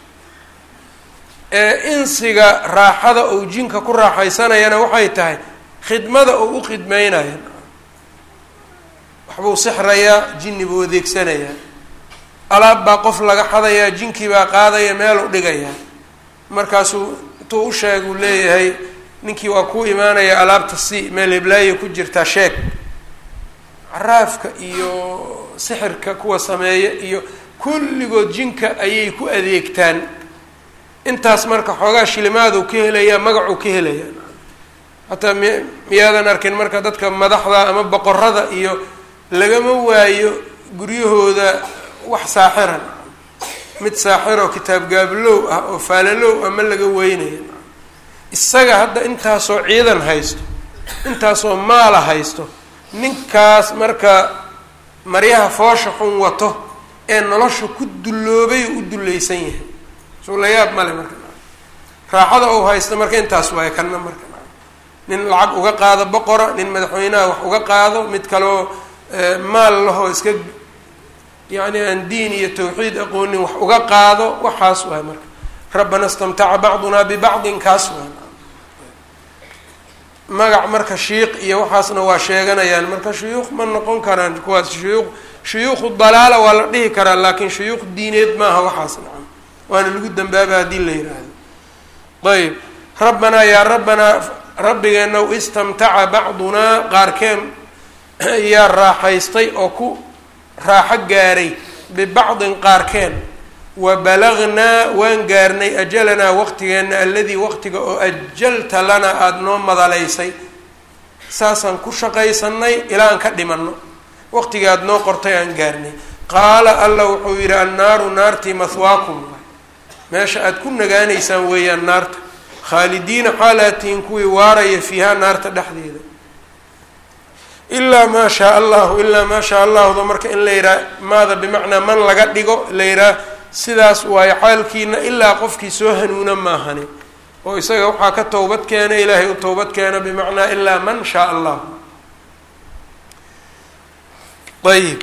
ee insiga raaxada uu jinka ku raaxaysanayana waxay tahay khidmada uu u khidmeynaya waxbuu sixrayaa jinni buu adeegsanayaa alaab baa qof laga xadayaa jinkii baa qaadaya meeluu dhigayaa markaasuu intuu u sheeguu leeyahay ninkii waa ku imaanaya alaabta si meel heblaayo ku jirtaa sheeg caraafka iyo sixirka kuwa sameeya iyo kulligood jinka ayay ku adeegtaan intaas marka xoogaa shilimaaduu ka helayaa magacuu ka helayaa hataa mi miyaadan arkin marka dadka madaxda ama boqorada iyo lagama waayo guryahooda wax saaxiran mid saaxiroo kitaab gaablow ah oo faalalow ama laga weynaya isaga hadda intaasoo ciidan haysto intaasoo maala haysto ninkaas marka maryaha foosha xun wato ee nolosha ku dulloobay oo u dullaysan yahay soo la yaab male marka raaxada ou haysta marka intaas waayo kanna marka nin lacag uga qaado boqora nin madaxweynaha wax uga qaado mid kaloo maal lahoo iska yacni aan diin iyo tawxiid aqoonin wax uga qaado waxaas waay marka rabbana istamtaca bacdunaa bibacdin kaas waay magac marka shiiq iyo waxaasna waa sheeganayaan marka shuyuuq ma noqon karaan kuwaas shuyuuq shuyuukhu dalaala waa la dhihi karaa laakiin shuyuuq diineed maaha waxaas nacam waana lagu dambaaba haddii la yidhaahdo ayb rabbanaa yaa rabbanaa rabbigeena istamtaca bacdunaa qaarkeen yaa raaxaystay oo ku raaxo gaaray bibacdin qaarkeen wa balagnaa waan gaarnay ajalanaa waqtigeenna alladii waqtiga oo ajalta lanaa aada noo madalaysay saasaan ku shaqaysanay ilaa aan ka dhimanno waqtigii aada noo qortay aan gaarnay qaala alla wuxuu yidhi annaaru naartii mahwaakum meesha aada ku nagaanaysaan weeyaan naarta khaalidiina xaalaatihin kuwii waaraya fiihaa naarta dhexdeeda ilaa maa shaa allahu ilaa maa shaa allahda marka in la yidhaha maada bimacnaa man laga dhigo la yidhaha sidaas waayo xaalkiina ilaa qofkii soo hanuuna maahani oo isaga waxaa ka towbad keena ilaahay u towbad keena bimacnaa ilaa man shaa allah ayib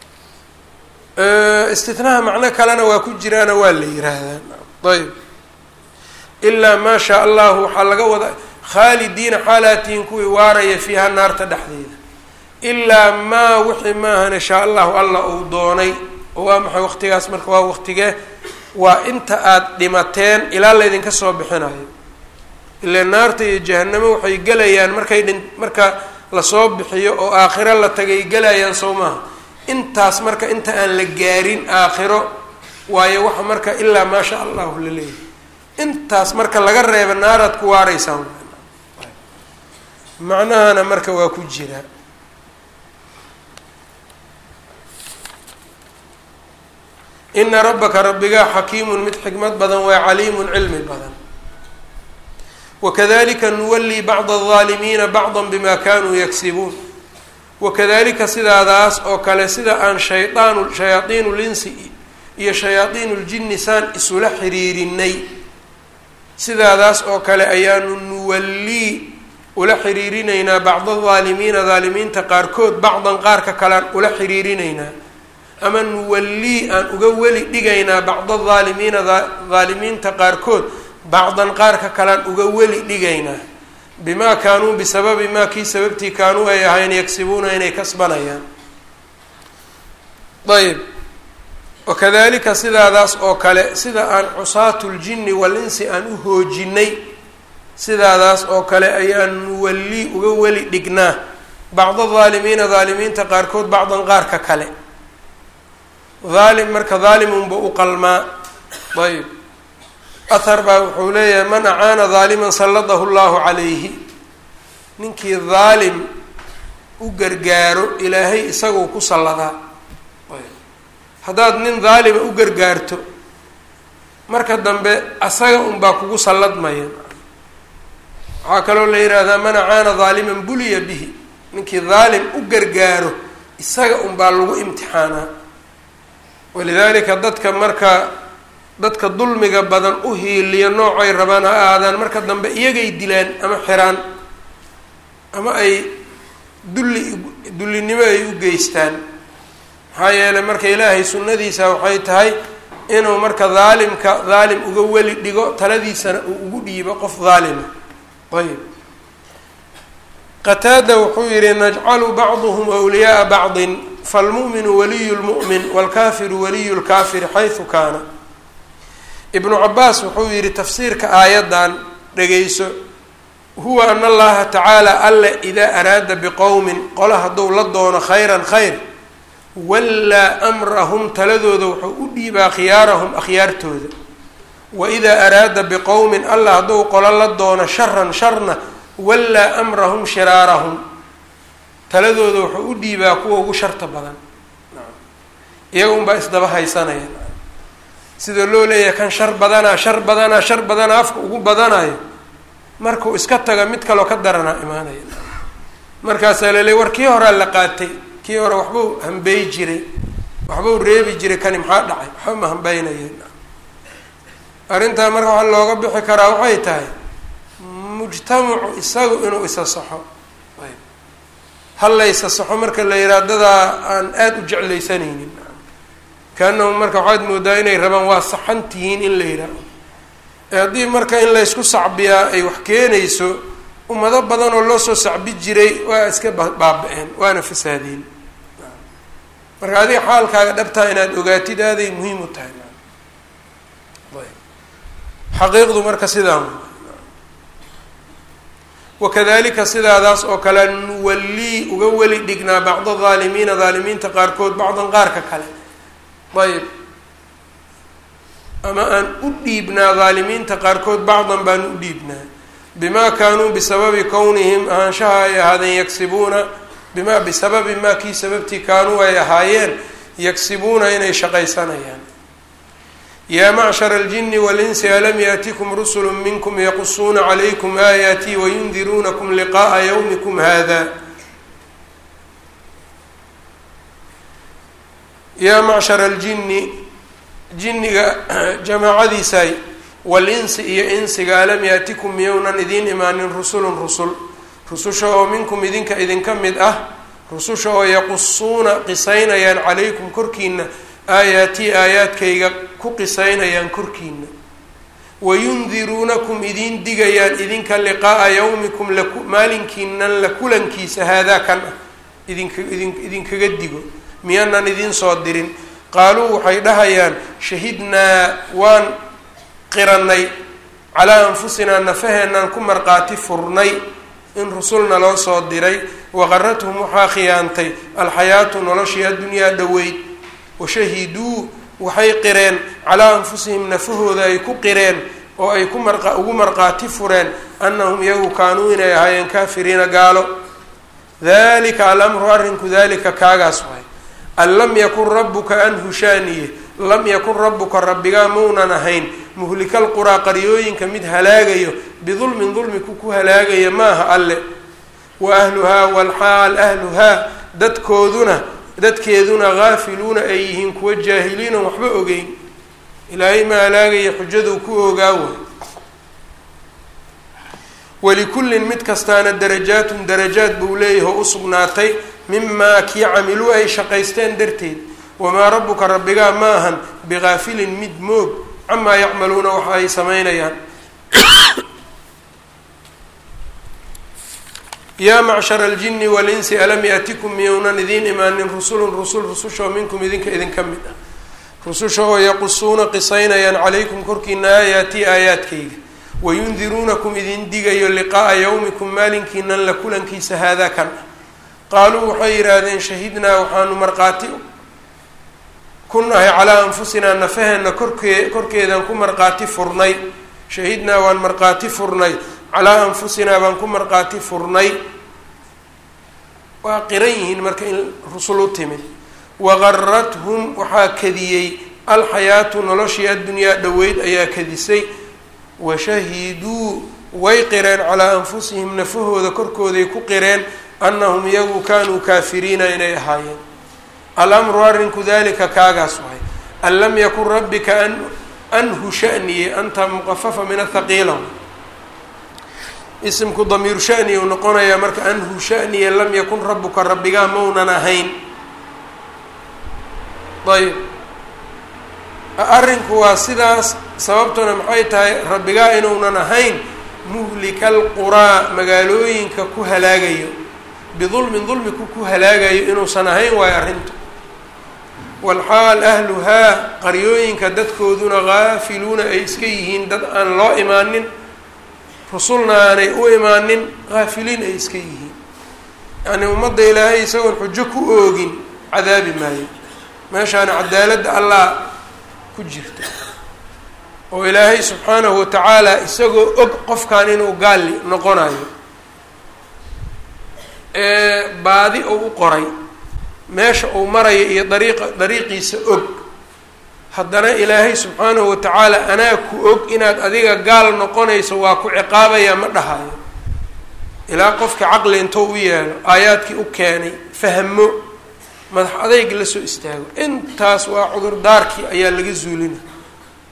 istinaha macno kalena waa ku jiraana waa la yiraahdaa ayb ilaa maa shaa allahu waxaa laga wada khaalidiina xaalaatihin kuwii waaraya fiiha naarta dhexdeeda ilaa maa wixii maahane shaa allahu alla uu doonay oo waa maxay waqtigaas marka waa waqtigee waa inta aada dhimateen ilaa laydinka soo bixinayo ilaa naarta iyo jahanamo waxay gelayaan markay dhin marka lasoo bixiyo oo aakhiro la tagay gelayaan soo maaha intaas marka inta aan la gaarin aakhiro waayo waxa marka ilaa maa sha allahu la leeyahay intaas marka laga reeba naaraad ku waaraysaan macnahana marka waa ku jiraa ina rabbaka rabbigaa xakiimun mid xikmad badan waa caliimun cilmi badan wakadalika nuwallii bacda aldaalimiina bacda bima kanuu yagsibuun wakadalika sidaadaas oo kale sida aan shaydaanu shayaadiinu linsi iyo shayaadiinu ljinni saan isula xiriirinay sidaadaas oo kale ayaanu nuwallii ula xiriirinaynaa bacda aldaalimiina daalimiinta qaarkood bacdan qaarka kalean ula xiriirinaynaa ama nuwallii aan uga weli dhigaynaa bacda aldaalimiina daalimiinta qaarkood bacdan qaarka kalean uga weli dhigaynaa bimaa kaanuu bisababi maa kii sababtii kaanuu ay ahayn yagsibuuna inay kasbanayaan ayb wakadalika sidaadaas oo kale sida aan cusaatu ljinni walinsi aan u hoojinay sidaadaas oo kale ayaan nuwallii uga weli dhignaa bacda daalimiina daalimiinta qaarkood bacdan qaarka kale daalim marka daalimunba u qalmaa ayb ahar baa wuxuu leeyahay man acaana daaliman salladahu llahu calayhi ninkii daalim u gargaaro ilaahay isagoo ku salladaa haddaad nin daalima u gargaarto marka dambe asaga unbaa kugu salladmaya waxaa kaloo la yidhaahdaa man acaana daaliman buliya bihi ninkii daalim u gargaaro isaga unbaa lagu imtixaanaa walidaalika dadka marka dadka dulmiga badan u hiiliya noocay rabaan ha ahaadaan marka dambe iyagay dilaan ama xiraan ama ay dulli dullinimo ay u geystaan maxaa yeelay marka ilaahay sunnadiisa waxay tahay inuu marka daalimka daalim uga weli dhigo taladiisana uu ugu dhiibo qof daalima ayb qataada wuxuu yihi najcalu bacduhum wliyaaa bacdin falmu'minu waliyu lmu'min waalkaafiru waliyu lkaafiri xaysu kaana ibnu cabaas wuxuu yihi tafsiirka aayaddan dhegayso huwa ana allaha tacaala alle idaa araada biqowmin qola hadduu la doono khayran khayr wallaa amrahum taladooda wuxuu u dhiibaa khiyaarahum akhyaartooda wa idaa araada biqowmin alla hadduu qolo la doono sharan sharna wallaa amrahum shiraarahum taladooda wuxuu u dhiibaa kuwa ugu sharta badan iyaga unbaa isdaba haysanaya sida loo leeyahay kan shar badanaa shar badanaa shar badanaa afka ugu badanayo markuu iska taga mid kaloo ka daranaa imaanaya markaasaa la leey war kii horaa la qaatay kii hore waxbuu hambeey jiray waxbuu reebi jiray kani maxaa dhacay waxba ma hambeynaya arrintaa marka waxaa looga bixi karaa waxay tahay mujtamacu isagu inuu isa saxo hal la isa saxo marka la yidhaha dadaa aan aada u jeclaysanaynin kaanahum marka waxaad moodaa inay rabaan waa saxan tihiin in la yidhaaho haddii marka in laysku sacbiyaa ay wax keenayso ummado badan oo loo soo sacbi jiray waa iska baaba-een waana fasaadeen marka adiga xaalkaaga dhabtaa inaad ogaatid aaday muhiim u tahay xaqiiqdu marka sidaa wakadalika sidaadaas oo kale nuwallii uga weli dhignaa bacda haalimiina haalimiinta qaarkood bacdan qaarka kale ayb ama aan u dhiibnaa haalimiinta qaarkood bacdan baan u dhiibnaa bimaa kaanuu bisababi kownihim ahaanshaha ay ahaadeen yagsibuuna bimaa bisababi maa kii sababtii kaanuu ay ahaayeen yagsibuuna inay shaqaysanayaan yaa macshara aljini walinsi alam yaatikum rusulu minkum yaqusuuna calaykum aayaatii wayundiruunakum liqa'a yawmikum hada yaa macshara aljini jinniga jamaacadiisay walinsi iyo insiga alam yaatikum miyownan idiin imaanin rusulun rusul rususha oo minkum idinka idinka mid ah rususha oo yaqusuuna qisaynayaan calaykum korkiina aayaatii aayaadkayga ku qisaynayaan korkiina wayundiruunakum idiin digayaan idinka liqaa'a yawmikum laku maalinkiinan la kulankiisa haadaa kan ah idinka idin idinkaga digo miyaanan idiin soo dirin qaaluu waxay dhahayaan shahidnaa waan qiranay calaa anfusinaa nafaheenaan ku marqaati furnay in rusulna loo soo diray waqarathum waxaa khiyaantay alxayaatu noloshii addunyaa dhoweyd washahiduu waxay qireen calaa anfusihim nafahooda ay ku qireen oo ay ku mar ugu marqaati fureen annahum iyagu kaanuu inay ahaayeen kaafiriina gaalo dalika alamru arrinku dalika kaagaas waay an lam yakun rabbuka an hushaaniye lam yakun rabbuka rabbigaa maunan ahayn muhlikal quraa qaryooyinka mid halaagayo bidulmin dulmi ku ku halaagaya maaha alle wa ahluhaa walxaal ahluhaa dadkooduna dadkeeduna haafiluuna ay yihiin kuwa jaahiliinan waxba ogeyn ilaahay ma halaagaya xujaduu ku ogaawa walikullin mid kastaana darajaatun darajaad buu leeyahay oo u sugnaatay mimaa kii camiluu ay shaqaysteen darteed wamaa rabbuka rabbigaa ma ahan bigaafilin mid moog camaa yacmaluuna waxa ay samaynayaan yaa macshara aljini walinsi alam yaatikum miyownan idiin imaanin rusulun rusul rusushaoo minkum idinka idinka mid ah rususha oo yaqusuuna qisaynayaan calaykum korkiina aayaatii aayaadkayga wayundiruunakum idin digayo liqaa'a yawmikum maalinkiinan la kulankiisa haadaa kan ah qaaluu waxay yidhaahdeen shahidnaa waxaanu marqaati ku nahay calaa anfusinaa nafaheenna korkee korkeedaan ku marqaati furnay shahidnaa waan marqaati furnay calaa anfusinaa baan ku marqaati furnay waa qiran yihiin marka in rusul u timid waqarathum waxaa kadiyey alxayaatu noloshii addunyaa dhoweyd ayaa kadisay washahiduu way qireen calaa anfusihim nafahooda korkooday ku qireen annahum iyagu kaanuu kaafiriina inay ahaayeen alamru arrinku dalika kaagaas wahay an lam yakun rabbika an anhu shaniye anta muqafafa min athaqiila isimku damiiru shani uu noqonayaa marka anhu shaniye lam yakun rabbuka rabbigaa maunan ahayn ayb arrinku waa sidaas sababtuna maxay tahay rabbigaa inuunan ahayn muhlika alquraa magaalooyinka ku halaagayo bidulmin dulmiku ku halaagayo inuusan ahayn waayo arrintu walxaal ahluhaa qaryooyinka dadkooduna haafiluuna ay iska yihiin dad aan loo imaanin rusulna aanay u imaanin haafiliin ay iska yihiin yacni ummadda ilaahay isagoon xujo ku oogin cadaabi maayo meeshaana cadaaladda allah ku jirta oo ilaahay subxaanahu watacaala isagoo og qofkan inuu gaali noqonayo ee baadi uu u qoray meesha uu maraya iyo dariiqa dariiqiisa og haddana ilaahay subxaanahu watacaala anaa ku og inaad adiga gaal noqonayso waa ku ciqaabaya ma dhahayo ilaa qofka caqli intoo u yeelo aayaadkii u keenay fahmo madax adayg la soo istaago intaas waa cudurdaarkii ayaa laga zuulina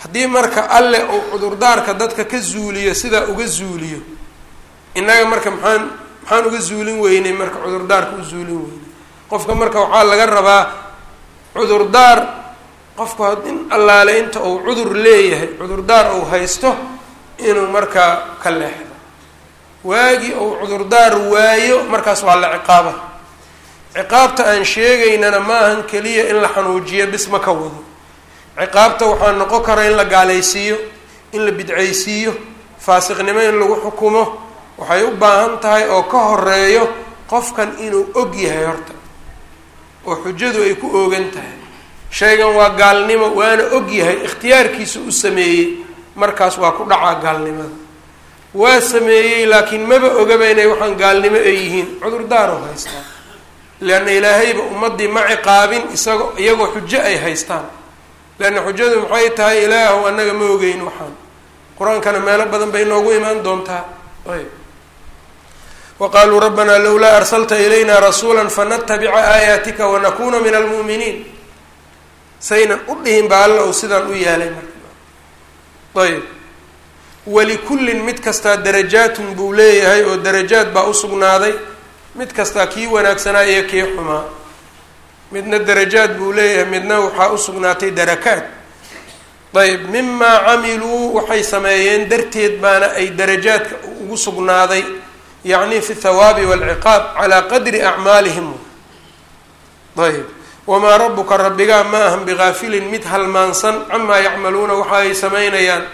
haddii marka alle uu cudurdaarka dadka ka zuuliyo sidaa uga zuuliyo innaga marka maxaan maxaan uga zuulin weynay marka cudurdaarka u zuulin weynay qofka marka waxaa laga rabaa cudurdaar qofku in allaale inta uu cudur leeyahay cudurdaar uu haysto inuu markaa ka leexdo waagii uu cudurdaar waayo markaas waa la ciqaaba ciqaabta aan sheegaynana ma ahan keliya in la xanuujiyo bis ma ka wado ciqaabta waxaa noqon kara in la gaalaysiiyo in la bidcaysiiyo faasiqnimo in lagu xukumo waxay u baahan tahay oo ka horeeyo qofkan inuu og yahay horta oo xujadu ay ku oogan tahay shaygan waa gaalnimo waana og yahay ikhtiyaarkiisa u sameeyey markaas waa ku dhacaa gaalnimada waa sameeyey laakiin maba ogaba inay waxaan gaalnimo ay yihiin cudurdaaroo haystaan leanna ilaahayba ummaddii ma ciqaabin isago iyagoo xujo ay haystaan leanna xujadu maxay tahay ilaahu annaga ma ogeyn waxaan qur-aankana meelo badan bay noogu imaan doontaa ayb wa qaaluu rabbanaa lowlaa arsalta ilayna rasuula fanatabica aayaatika wanakuna min almu'miniin saynan u dhihin ba alla uu sidaan u yaalay marka ayb walikullin mid kastaa darajaatun buu leeyahay oo darajaad baa u sugnaaday mid kastaa kii wanaagsanaa iyo kii xumaa midna darajaad buu leeyahay midna waxaa u sugnaatay darakaad ayb mimaa camiluu waxay sameeyeen darteed baana ay darajaadka ugu sugnaaday yacni fi thawaabi waalciqaab calaa qadri acmaalihim ayb wamaa rabuka rabbigaa ma ahan bigaafilin mid halmaansan camaa yacmaluuna waxa ay sameynayaan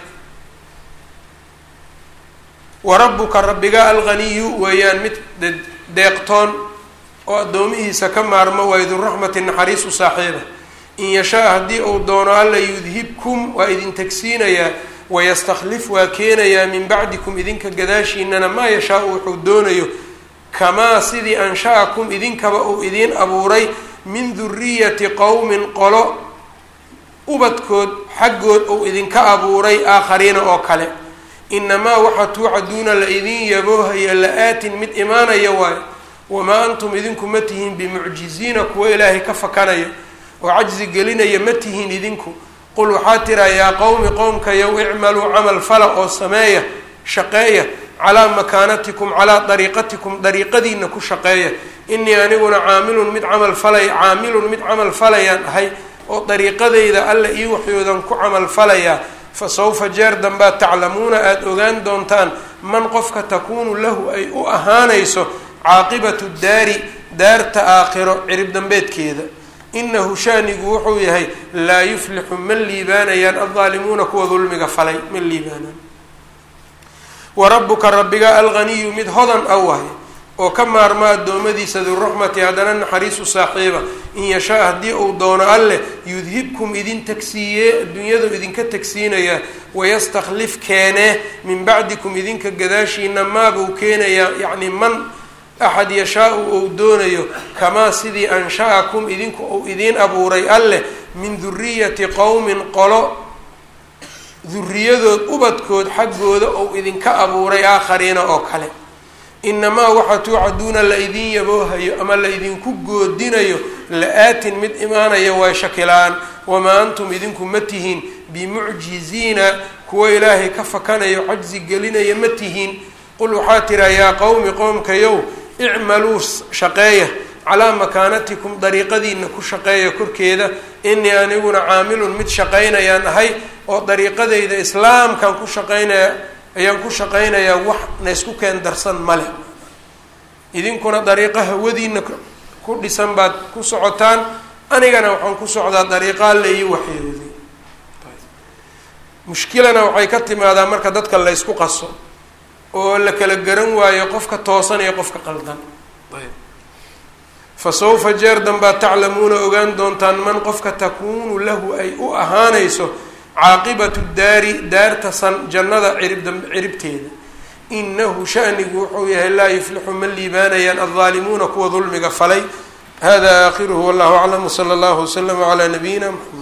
wa rabbuka rabbigaa alghaniyu weeyaan mid deeqtoon oo addoomihiisa ka maarmo waa iduraxmati naxariis u saaxiiba in yashaa haddii uu doono alla yudhibkum waa idin tagsiinayaa wayastakhlif waa keenayaa min bacdikum idinka gadaashiinana maa yashaau wuxuu doonayo kamaa sidii ansha-akum idinkaba uu idiin abuuray min duriyati qowmin qolo ubadkood xaggood uu idinka abuuray aakhariina oo kale inamaa waxa tuucaduuna la idin yaboohaya la-aatin mid imaanaya waayo wamaa antum idinku ma tihiin bimucjiziina kuwa ilaahay ka fakanaya oo cajzi gelinaya ma tihiin idinku qul waxaa tiraa yaa qowmi qowmkayow icmaluu camal fala oo sameeya shaqeeya calaa makaanatikum calaa dariiqatikum dariiqadiina ku shaqeeya inii aniguna caamilun mid camal falay caamilun mid camal falayaan ahay oo dariiqadayda alla ii waxyoodan ku camal falayaa fa sawfa jeer dambaad taclamuuna aada ogaan doontaan man qofka takuunu lahu ay u ahaanayso caaqibatu daari daarta aakhiro cirib dambeedkeeda inahu shaanigu wuxuu yahay laa yuflixu ma liibaanayaan aldaalimuuna kuwa dulmiga falay ma liibaanaan wa rabbuka rabbiga alghaniyu mid hodan a wahay oo ka maarma addoommadiisa duruxmati haddana naxariisu saaxiiba in yashaa haddii uu doono alleh yudhibkum idin tagsiiyee adduunyadu idinka tagsiinayaa wayastakhlif keenee min bacdikum idinka gadaashiina maabuu keenayaa yacni man axad yashaa-u ou doonayo kamaa sidii ansha-akum idinku uu idiin abuuray alleh min duriyati qowmin qolo duriyadood ubadkood xaggooda ou idinka abuuray aakhariina oo kale inamaa waxa tuucaduuna la idin yaboohayo ama la idinku goodinayo la-aatin mid imaanaya waa shakilaan wamaa antum idinku ma tihiin bimucjiziina kuwa ilaahay ka fakanayo cajzi gelinaya ma tihiin qul waxaa tiraa yaa qowmi qowmkayow icmaluu shaqeeya calaa makaanatikum dariiqadiina ku shaqeeya korkeeda inii aniguna caamilun mid shaqaynayaan ahay oo dariiqadayda islaamkan ku shaqaynaya ayaan ku shaqaynayaa wax na isku keen darsan male idinkuna dariiqa hawadiina ku dhisan baad ku socotaan anigana waxaan ku socdaa dariiqa alle ii waxyooday mushkilana waxay ka timaadaa marka dadka la ysku qaso oo la kala garan waayo qofka toosan iyo qofka qaldan fa sawfa jeer danbaad taclamuuna ogaan doontaan man qofka takuunu lahu ay u ahaanayso caaqibatu daari daarta san jannada cirib ciribteeda inahu shanigu wuxuu yahay laa yuflixu ma liibaanayaan aldaalimuuna kuwa dulmiga falay hada aakhiruhu wallahu aclam wsala allahu waslama calaa nabiyina mxamed